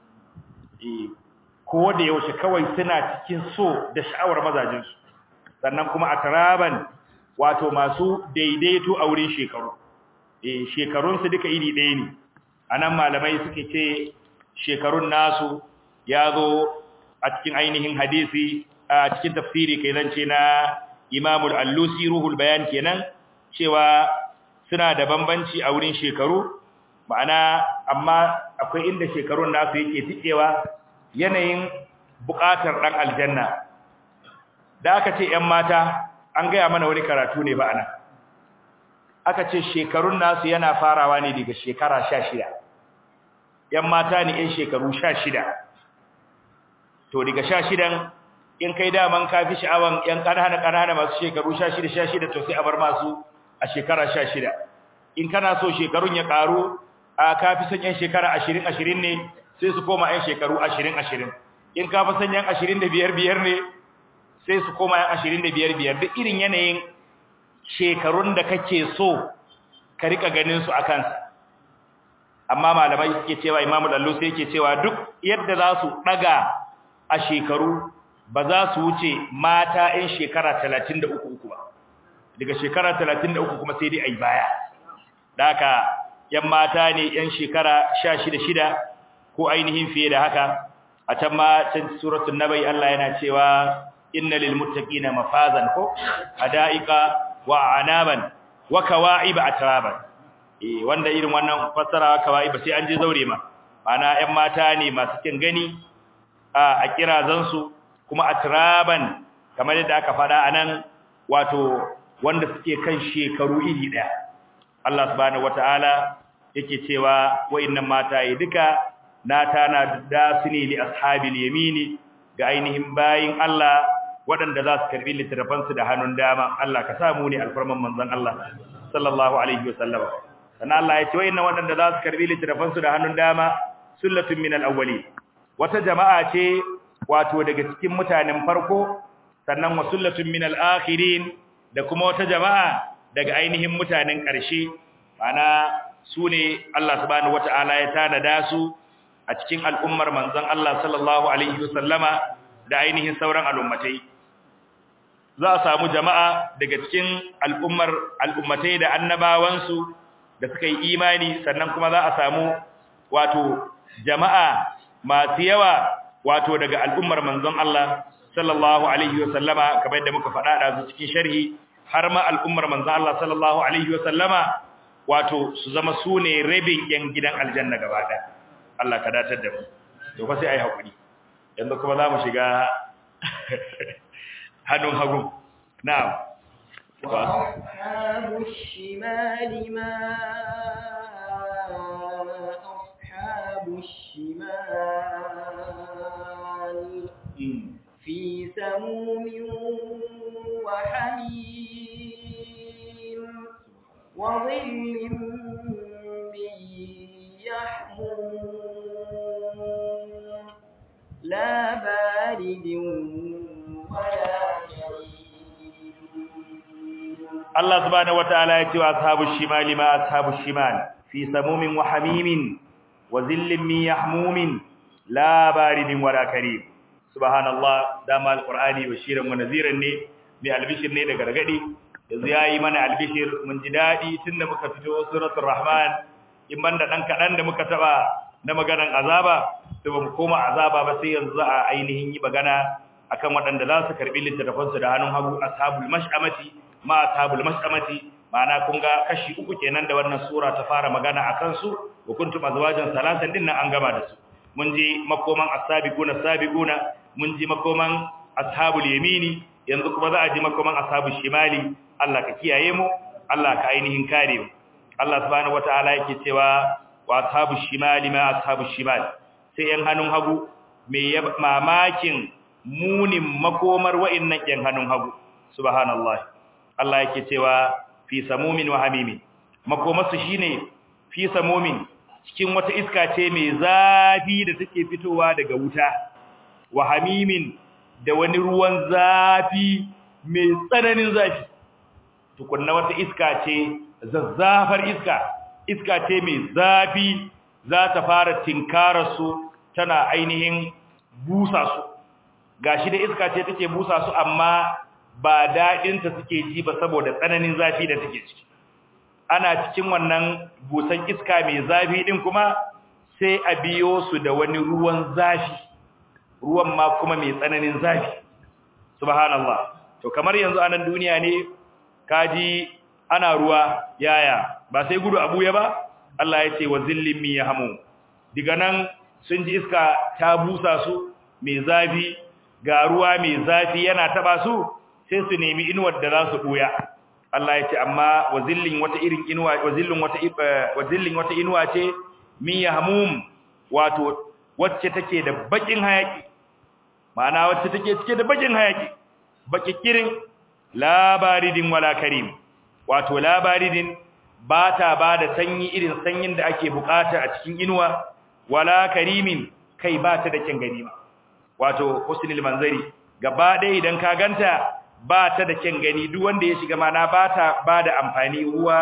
eh ko da yaushe kawai suna cikin so da sha'awar mazajin su sannan kuma atraban wato masu daidaito a wurin shekaru eh shekarun su duka iri ɗaya ne anan malamai suke ce shekarun nasu ya zo a cikin ainihin hadisi a cikin tafsiri kai zance na Imam al-Allusi ruhul bayan kenan cewa suna da bambanci a wurin shekaru ma'ana amma akwai inda shekarun nasu yake tikewa yanayin buƙatar dan aljanna da aka ce ƴan mata an gaya mana wani karatu ne ba ana aka ce shekarun nasu yana farawa ne daga shekara 16 ƴan mata ne ƴan shekaru 16 to daga 16 in kai daman ka fi sha'awan yan ƙanana ƙanana masu shekaru 16 16 to sai a bar masu a shekara 16 in kana so shekarun ya ƙaru a ka fi son yan shekara 20 20 ne sai su koma yan shekaru 20 20 in ka fi son yan 25 biyar ne sai su koma yan 25 biyar duk irin yanayin shekarun da kake so ka rika ganin su akan amma malamai suke cewa imamu dallo sai yake cewa duk yadda za su daga a shekaru ba za su wuce mata 'yan shekara 33 uku ba daga shekara 33 kuma sai dai ai baya daka yan mata ne yan shekara 16 shida ko ainihin fiye da haka a can ma can suratul nabai Allah yana cewa inna lil muttaqina mafazan ko hadaiqa wa anaban wa kawa'iba atraban eh wanda irin wannan fassara kawa'iba sai an je zaure ma ana ƴan mata ne masu kin gani a kirazansu kuma atraban kamar yadda aka fada anan wato wanda suke kan shekaru iri daya Allah subhanahu wataala yake cewa wayannan mata yi duka na tana da su ne li ashabil yamini ga ainihin bayin Allah waɗanda za su karbi littafansu da hannun dama Allah ka samu ne alfarman manzon Allah sallallahu alaihi wasallam sannan Allah ya ce wayannan waɗanda za su karbi littafansu da hannun dama sullatun minal awwali wata jama'a ce wato daga cikin mutanen farko sannan wa sullatun minal akhirin da kuma wata jama'a daga ainihin mutanen ƙarshe ana su ne Allah subhanahu wata'ala ya tanada su a cikin al'ummar manzon Allah sallallahu alaihi wasallama da ainihin sauran al'ummatai za a samu jama'a daga cikin al'ummar al'ummatai da annabawansu da suka yi imani sannan kuma za a samu wato jama'a masu yawa wato daga al'ummar manzon Allah sallallahu alaihi wa sallama kamar yadda muka faɗa da su cikin sharhi har ma al'ummar manzon Allah sallallahu alaihi wa sallama wato su zama su ne rabin yan gidan aljanna gaba ɗaya Allah ka datar da mu to fa sai ai hakuri yanzu kuma za mu shiga hannun hagu na'am وأصحاب الشمال ما أصحاب الشمال في سموم وحميم وظل من يحموم لا بارد ولا Allah subhanahu wataala ya ce wa ashabush shimali ma ashabush shimal fi samumin wa hamimin wa zillin min yahmumin la baridin wala karim subhanallah dama alqur'ani bashiran wa naziran ne mai albishir ne da gargadi yanzu yayi mana albishir mun ji dadi tunda muka fito suratul rahman in banda dan kadan da muka taba na maganan azaba to ba mu koma azaba ba sai yanzu a ainihin yi magana akan waɗanda za su karbi littattafansu da hannun hagu ashabul mash'amati ma ashabul mash'amati ma'ana kun ga kashi uku kenan da wannan sura ta fara magana akan su wa kuntum azwajan salatan din nan an gama da su mun ji makoman as-sabiquna sabiquna mun ji makoman ashabul yamini yanzu kuma za a ji makoman ashabul shimali Allah ka kiyaye mu Allah ka ainihin kare mu Allah subhanahu wataala yake cewa wa ashabul shimali ma ashabul shimali sai yan hannun hagu me mamakin munin makomar wa'annan yan hannun hagu subhanallahi Allah yake cewa fi samumin wa hamimin makomarsu shine fi samumin cikin wata iska ce mai zafi da take fitowa daga wuta wa hamimin da wani ruwan zafi mai tsananin zafi tukunna wata iska ce zazzafar iska iska ce mai zafi za ta fara tinkara su tana ainihin busa su gashi da iska ce take busa su amma ba daɗinta suke ji ba saboda tsananin zafi da take ciki ana cikin wannan busan iska mai zafi din kuma sai a biyo su da wani ruwan zafi ruwan ma kuma mai tsananin zafi subhanallah to kamar yanzu anan duniya ne kaji ana ruwa yaya ba sai gudu abuya ba Allah ya ce wa zillin mi yahmu diga nan sun ji iska ta busa su mai zafi ga ruwa mai zafi yana taba su sai su nemi inuwar da za su buya Allah ya ce amma wazillin wata irin inuwa wazillin wata wazillin wata inuwa ce min yahmum wato wacce take da bakin hayaki ma'ana wacce take cike da bakin hayaki baki kirin labaridin wala karim wato labaridin ba ta ba da sanyi irin sanyin da ake bukata a cikin inuwa wala karimin kai ba ta da kyan ganima wato husnul manzari gaba ɗaya idan ka ganta ba ta da kyan gani duk wanda ya shiga mana ba ta ba da amfani huwa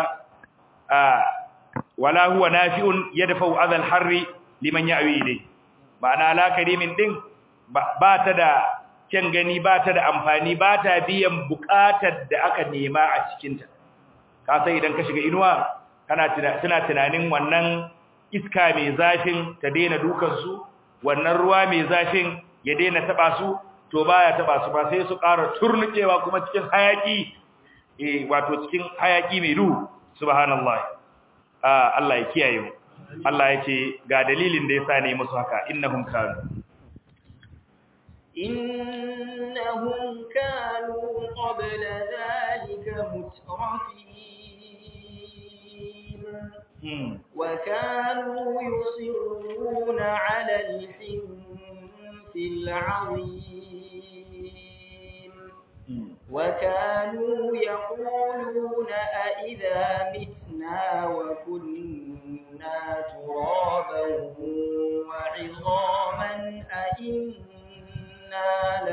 wala huwa nafi'un yadfa'u adhal harri liman ya'wi ilay ma'ana la karimin din ba ta da kyan gani ba ta da amfani ba ta biyan bukatar da aka nema a cikinta ka sai idan ka shiga inuwa kana tuna tunanin wannan iska mai zafin ta daina dukansu wannan ruwa mai zafin ya daina taba su to baya taba su ba sai su ƙara turnukewa kuma cikin hayaki eh wato cikin hayaki mai duhu subhanallahi ah Allah ya kiyaye mu Allah ya ce ga dalilin da yasa ne musu haka innahum kanu إنهم كانوا قبل ذلك مترفين وكانوا يصرون على الحنث العظيم وكانوا يقولون أئذا متنا وكنا ترابا وعظاما أئنا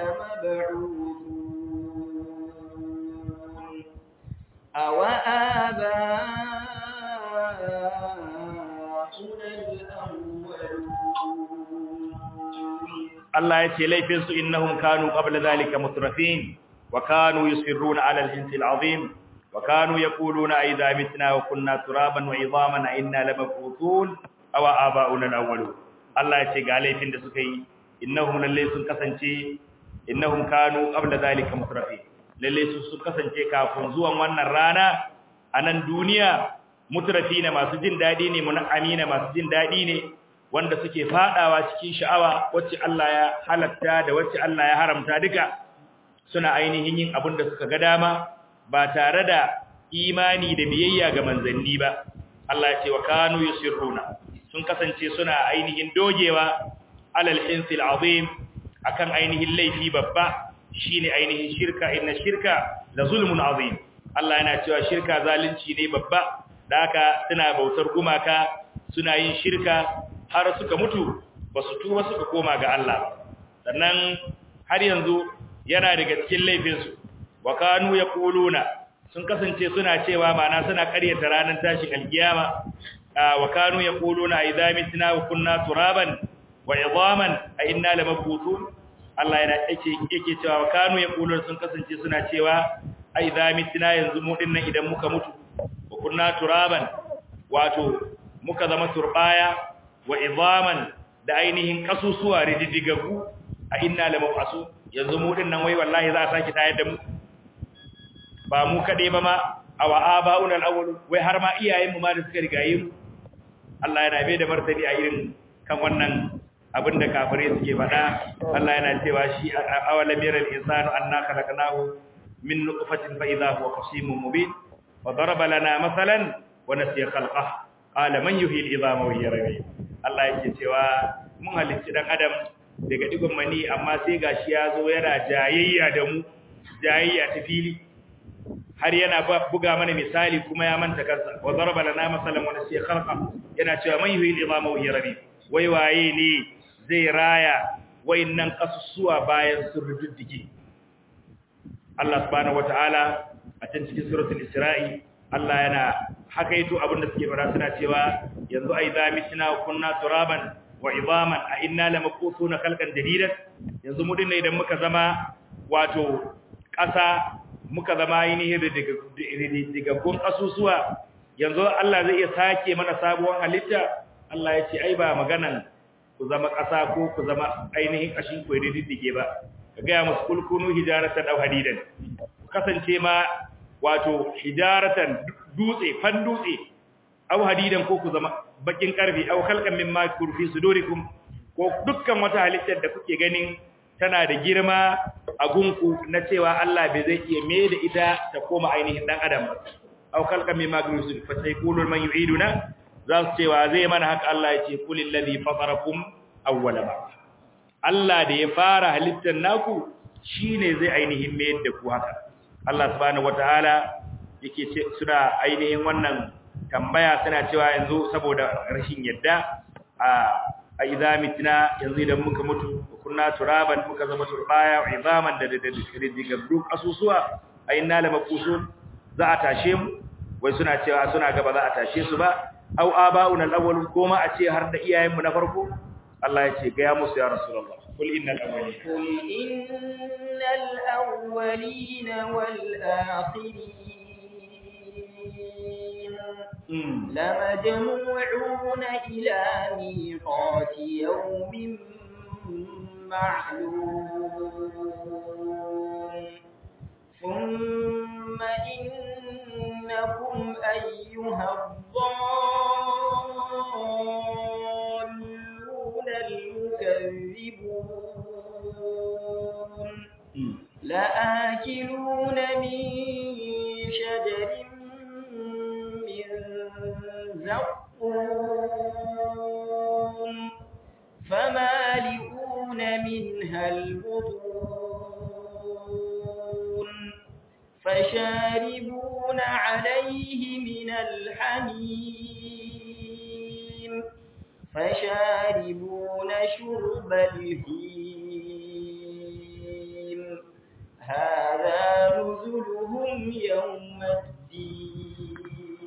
لمبعوثون أو آباؤنا الأولون Allah ya ce laifinsu innahum kanu qabla zalika mutrafin wa kanu yusirruna ala al-hinsi al-azim wa kanu yaquluna idha mitna wa kunna turaban wa idhaman inna lamab'uthun aw aba'una al-awwalun Allah ya ce ga laifin da suka yi innahum lalle sun kasance innahum kanu qabla zalika mutrafin lalle su sun kasance kafin zuwan wannan rana a nan duniya mutrafina masu jin dadi ne mun'amina masu jin dadi ne wanda suke fadawa cikin sha'awa wacce Allah ya halatta da wacce Allah ya haramta duka suna ainihin yin abin da suka ga dama ba tare da imani da biyayya ga manzanni ba Allah ya ce wa kanu yusirruna sun kasance suna ainihin dogewa alal insil azim akan ainihin laifi babba shine ainihin shirka inna shirka la zulmun azim Allah yana cewa shirka zalunci ne babba da haka suna bautar gumaka suna yin shirka har suka mutu ba su tuba suka koma ga Allah sannan har yanzu yana daga cikin laifinsu wa kanu yaquluna sun kasance suna cewa mana suna ƙaryata ranar tashin alkiyama wa kanu yaquluna idza mitna wa kunna turaban wa idhaman a inna lamabutun Allah yana yake yake cewa wa kanu yaquluna sun kasance suna cewa a idza mitna yanzu mu dinnan idan muka mutu wa kunna turaban wato muka zama turbaya wa idhaman da ainihin kasusuwa rididdigagu a inna lamab'asu yanzu mu dinnan wai wallahi za a saki tayar da mu ba mu kade ba ma awa aba'una al-awwal wai har ma iyayen mu ma da suka rigaye mu Allah yana bai da martani a irin kan wannan abin da kafirai suke faɗa Allah yana cewa shi awalam yara al-insanu anna khalaqnahu min nutfatin fa idha huwa khasimun mubin wa daraba lana masalan wa nasiya khalqah qala man yuhyi al-idhama wa hiya ramim Allah yake cewa mun halicci dan adam daga digon mani amma sai gashi ya zo yana jayayya da mu jayayya ta fili har yana buga mana misali kuma ya manta kansa wa daraba lana masalan wa nasiya khalqa yana cewa man yuhyi al-idhama wa hiya ramim wai waye ne zai raya wayannan kasusuwa bayan sun rududdige Allah subhanahu wataala a cikin cikin suratul Isra'i Allah yana hakaito abinda suke fara suna cewa yanzu ai za mitna wa kunna turaban wa idaman a inna lamaqutuna khalqan jadidan yanzu mu dinne idan muka zama wato ƙasa muka zama ainihin digaggun kasusuwa yanzu Allah zai iya sake mana sabuwar halitta Allah ya ce ai ba maganan ku zama ƙasa ko ku zama ainihin ƙashin ku diddige ba ka gaya musu kulkunu hijaratan aw hadidan kasance ma wato hijaratan dutse fan dutse aw hadidan ko ku zama bakin karfi aw khalqan mimma kurfi sudurikum ko dukkan wata halittar da kuke ganin tana da girma a gunku na cewa Allah bai zai iya me da ita ta koma ainihin dan adam ba aw khalqan mimma kurfi fa sayqulu man yu'iduna za su cewa zai mana haka Allah ya ce kulil ladhi fatarakum awwala ba Allah da ya fara halittar naku shine zai ainihin mayar da ku haka Allah subhanahu wataala yake ce suna ainihin wannan tambaya suna cewa yanzu saboda rashin yadda a a idza mitna yanzu idan muka mutu kunna turaban muka zama turbaya wa izaman da da da duk asusuwa ayinna lamakusun za a tashe mu wai suna cewa suna gaba za a tashe su ba au aba'un al-awwal koma a ce har da iyayenmu na farko Allah ya ce ga ya musu ya rasulullah kul innal awwalin قل إن الأولين والآخرين mm. لمجموعون إلى ميقات يوم معلوم ثم إنكم أيها الضالون المكذبون mm. لآكلون من شجر من زقوم فمالئون منها البطون فشاربون عليه من الحميم فشاربون شرب الهيم هذا نزلهم يوم الدين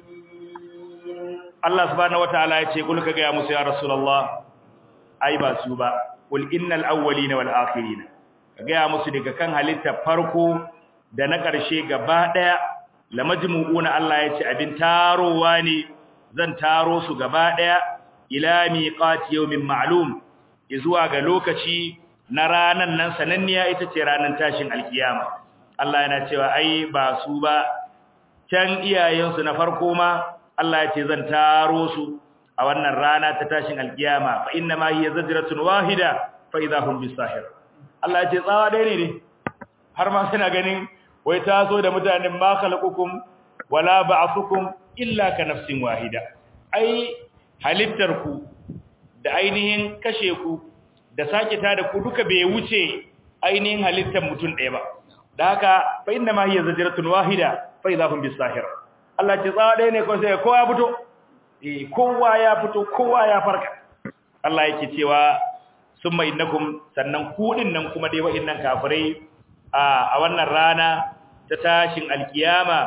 Allah subhanahu wataala ya ce kul ka ga musu ya rasulullah ai ba su ba kul innal awwalina wal akhirina ka ga musu daga kan halitta farko da na ƙarshe gaba daya lamajmu'una Allah ya ce abin tarowa ne zan taro su gaba daya ila miqati yawmin ma'lum zuwa ga lokaci na ranan nan sananniya ita ce ranan tashin alkiyama Allah yana cewa ai ba su ba can iyayensu na farko ma Allah ya ce zan taro su a wannan rana ta tashin alkiyama fa inna ma hiya zajratun wahida fa idha hum bisahir Allah ya ce tsawa dai ne ne har ma suna ganin wai taso da mutanen ma khalaqakum wala ba'athukum illa ka nafsin wahida ai halittar ku da ainihin kashe ku da sake ta da ku duka bai wuce ainihin halittar mutum ɗaya ba da haka fa inna ma hiya zajratun wahida fa idha hum bisahir Allah ce tsawa ɗaya ne ko sai kowa ya fito eh kowa ya fito kowa ya farka Allah yake cewa summa innakum sannan ku din nan kuma dai wa'annan kafirai a a wannan rana ta tashin alkiyama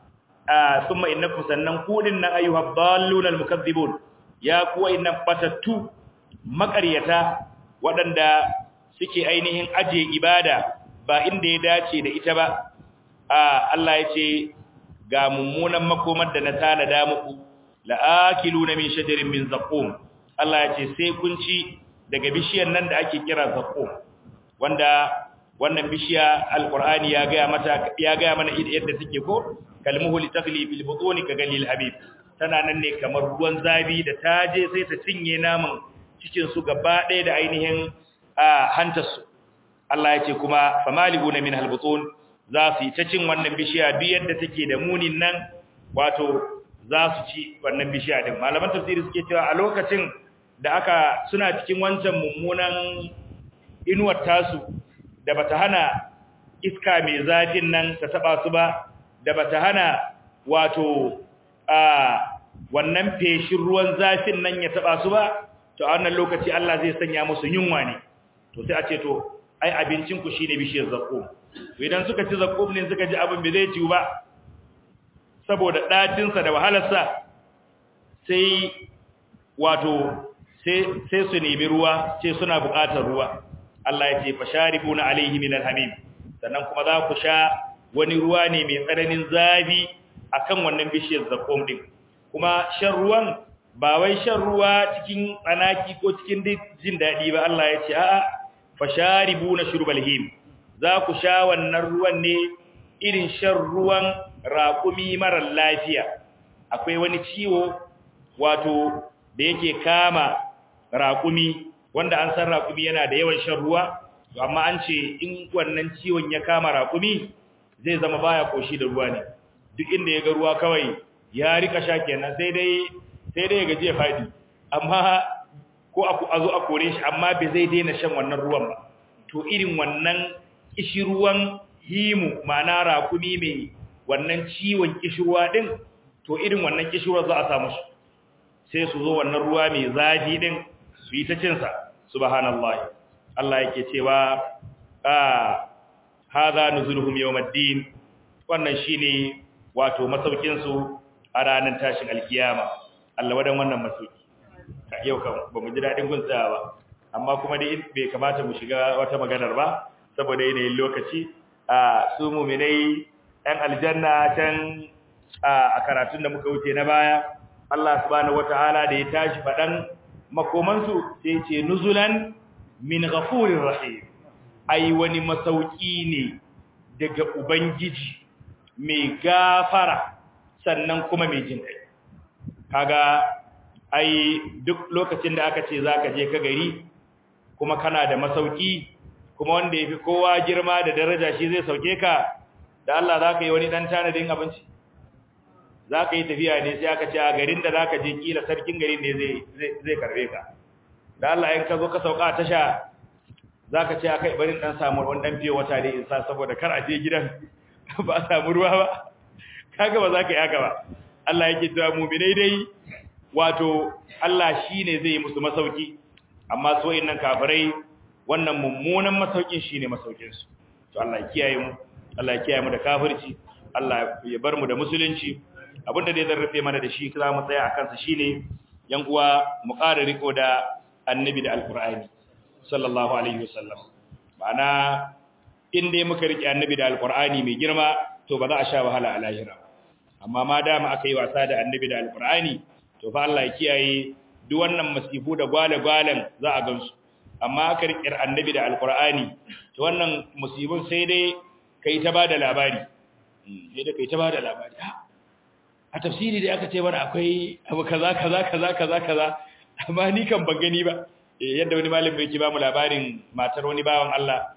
a summa innakum sannan ku din nan ayyuhad dallun almukaththibun ya ku wa'annan batattu makaryata waɗanda suke ainihin aje ibada ba inda ya dace da ita ba a Allah ya ce ga mummunan makomar da na tanada muku la'akiluna min shajarin min zaqum Allah ya ce sai kun ci daga bishiyar nan da ake kira zaqum wanda wannan bishiya alqur'ani ya ga mata ya ga mana yadda take ko kalmuhu litakli bil butuni ka galil habib tana nan ne kamar ruwan zabi da taje sai ta cinye naman cikin su gaba ɗaya da ainihin hantar su Allah ya ce kuma famaliguna min halbutun za su yi ta cin wannan bishiya duk yadda take da munin nan wato za su ci wannan bishiya din malaman tafsiri suke cewa a lokacin da aka suna cikin wancan mummunan inuwar tasu da bata hana iska mai zafin nan ta taba su ba da bata hana wato a wannan feshin ruwan zafin nan ya taba su ba to a wannan lokaci Allah zai sanya musu yunwa ne to sai a ce to ai abincin ku shine bishiyar zakkum to idan suka ci zakkum ne suka ji abin bai zai ciwu ba saboda dacin sa da wahalar sa sai wato sai sai su nemi ruwa sai suna buƙatar ruwa Allah ya ce fasharibuna alaihi min alhamim sannan kuma za ku sha wani ruwa ne mai tsananin zafi akan wannan bishiyar zakkum din kuma shan ruwan ba wai shan ruwa cikin tsanaki ko cikin jin daɗi ba Allah ya ce a'a fasharibuna shurbal him za ku sha wannan ruwan ne irin shan ruwan raƙumi marar lafiya akwai wani ciwo wato da yake kama raƙumi wanda an san raƙumi yana da yawan shan ruwa amma an ce in wannan ciwon ya kama raƙumi zai zama baya koshi da ruwa ne duk inda ya ga ruwa kawai ya rika sha kenan sai dai sai dai ya gaji ya fadi amma ko a zo a kore shi amma bai zai daina shan wannan ruwan ba to irin wannan kishirwan himu ma'ana rakumi mai wannan ciwon kishirwa din to irin wannan kishirwa za a samu shi sai su zo wannan ruwa mai zafi din su yi ta cin sa subhanallahi Allah yake cewa ah hadha nuzuluhum yawmiddin wannan shine wato masaukin su a ranar tashin alkiyama Allah wadan wannan masauki yau kan ba mu ji daɗin gun tsaya ba amma kuma dai bai kamata mu shiga wata maganar ba saboda yanayin lokaci a su mu'minai ɗan aljanna can a karatun da muka wuce na baya Allah subhanahu wataala da ya tashi faɗan makomansu sai ce nuzulan min ghafurir rahim ai wani masauki ne daga ubangiji mai gafara sannan kuma mai jin kai kaga ai duk lokacin da aka ce zaka je ka gari kuma kana da masauki kuma wanda yafi kowa girma da daraja shi zai sauke ka da Allah zaka yi wani dan tanadin abinci zaka yi tafiya ne sai aka ce a garin da zaka je kila sarkin garin ne zai zai karbe ka da Allah in ka zo ka sauka tasha zaka ce akai barin dan samu wani dan fiye wata ne insa saboda kar a je gidan ba a samu ruwa ba kaga ba za ka yi haka ba Allah yake cewa mu'minai dai wato Allah shine zai yi musu masauki amma su wayannan kafirai wannan mummunan masaukin shine masaukin su to Allah ya kiyaye mu Allah ya kiyaye mu da kafirci Allah ya bar mu da musulunci abinda dai zan rufe mana da shi za mu tsaya akan sa shine yan uwa mu ƙara riko da annabi da alqur'ani sallallahu alaihi wasallam ma'ana in dai muka rike annabi da alqur'ani mai girma to ba za a sha wahala a lahira amma ma dama aka yi wasa da annabi da alqur'ani to fa Allah ya kiyaye duk wannan masifu da gwale-gwalen za a gansu amma aka rike annabi da alqur'ani to wannan musibun sai dai kai ta bada labari sai dai kai ta bada labari a tafsiri da aka ce mana akwai abu kaza kaza kaza kaza kaza amma ni kan ban gani ba yadda wani malami yake ba mu labarin matar wani bawan Allah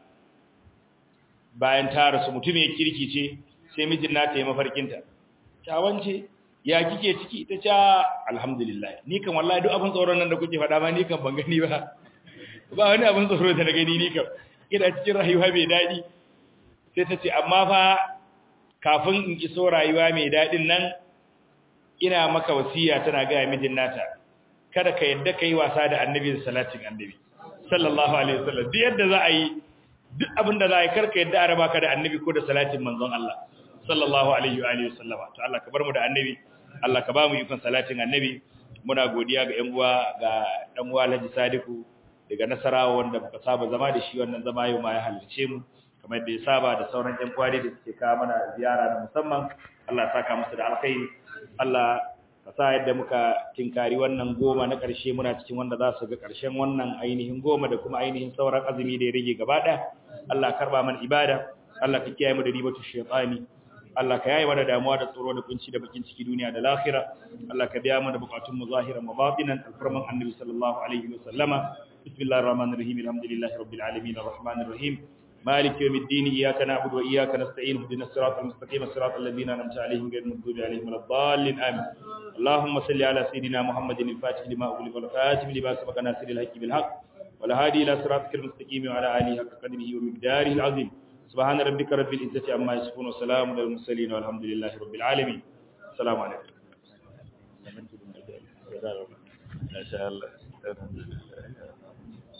bayan ta rasu mutum ya kirki ce sai mijin nata ya mafarkinta ta wance ya kike ciki ta ce alhamdulillah ni kan wallahi duk abin tsoron nan da kuke faɗa ma ni kan ban gani ba ba wani abin tsoro da na gani ni kan ina cikin rayuwa mai daɗi sai ta ce amma fa kafin in iso rayuwa mai daɗin nan ina maka wasiya tana gaya mijin nata kada ka yadda ka yi wasa da annabi da salatin annabi sallallahu alaihi wasallam duk yadda za a yi duk abin da za a yi karka yadda a raba ka da annabi ko da salatin manzon Allah sallallahu alaihi wa alihi wasallam to Allah ka bar mu da annabi Allah ka ba mu ikon salatin annabi muna godiya ga ƴan uwa ga dan uwa Alhaji Sadiku daga Nasarawa wanda muka saba zama da shi wannan zama yau ma ya halarce mu kamar da ya saba da sauran ƴan uwa da suke kawo mana ziyara na musamman Allah ya saka musu da alkhairi Allah ka sa yadda muka tinkari wannan goma na ƙarshe muna cikin wanda za su ga ƙarshen wannan ainihin goma da kuma ainihin sauran azumi da ya rage gaba ɗaya Allah karba mana ibada Allah ka kiyaye mu da ribatu shaytani Allah ka yaye mana damuwa da tsoro da kunci da bakin ciki duniya da lahira Allah ka biya mana bukatun mu zahiran wa batinan alfarman annabi sallallahu alaihi wa sallama bismillahir rahmanir rahim alhamdulillahi rabbil alamin arrahmanir rahim مالك يوم الدين إياك نعبد وإياك نستعين اهدنا الصراط المستقيم الصراط الذين أنعمت عليهم غير المغضوب عليهم ولا الضالين آمين اللهم صل على سيدنا محمد الفاتح لما أغلق والخاتم لما سبق ناصر الحق بالحق والهادي إلى صراطك المستقيم وعلى آله حق قدره ومقداره العظيم سبحان ربك رب العزة عما يصفون وسلام على المرسلين والحمد لله رب العالمين السلام عليكم ما شاء الله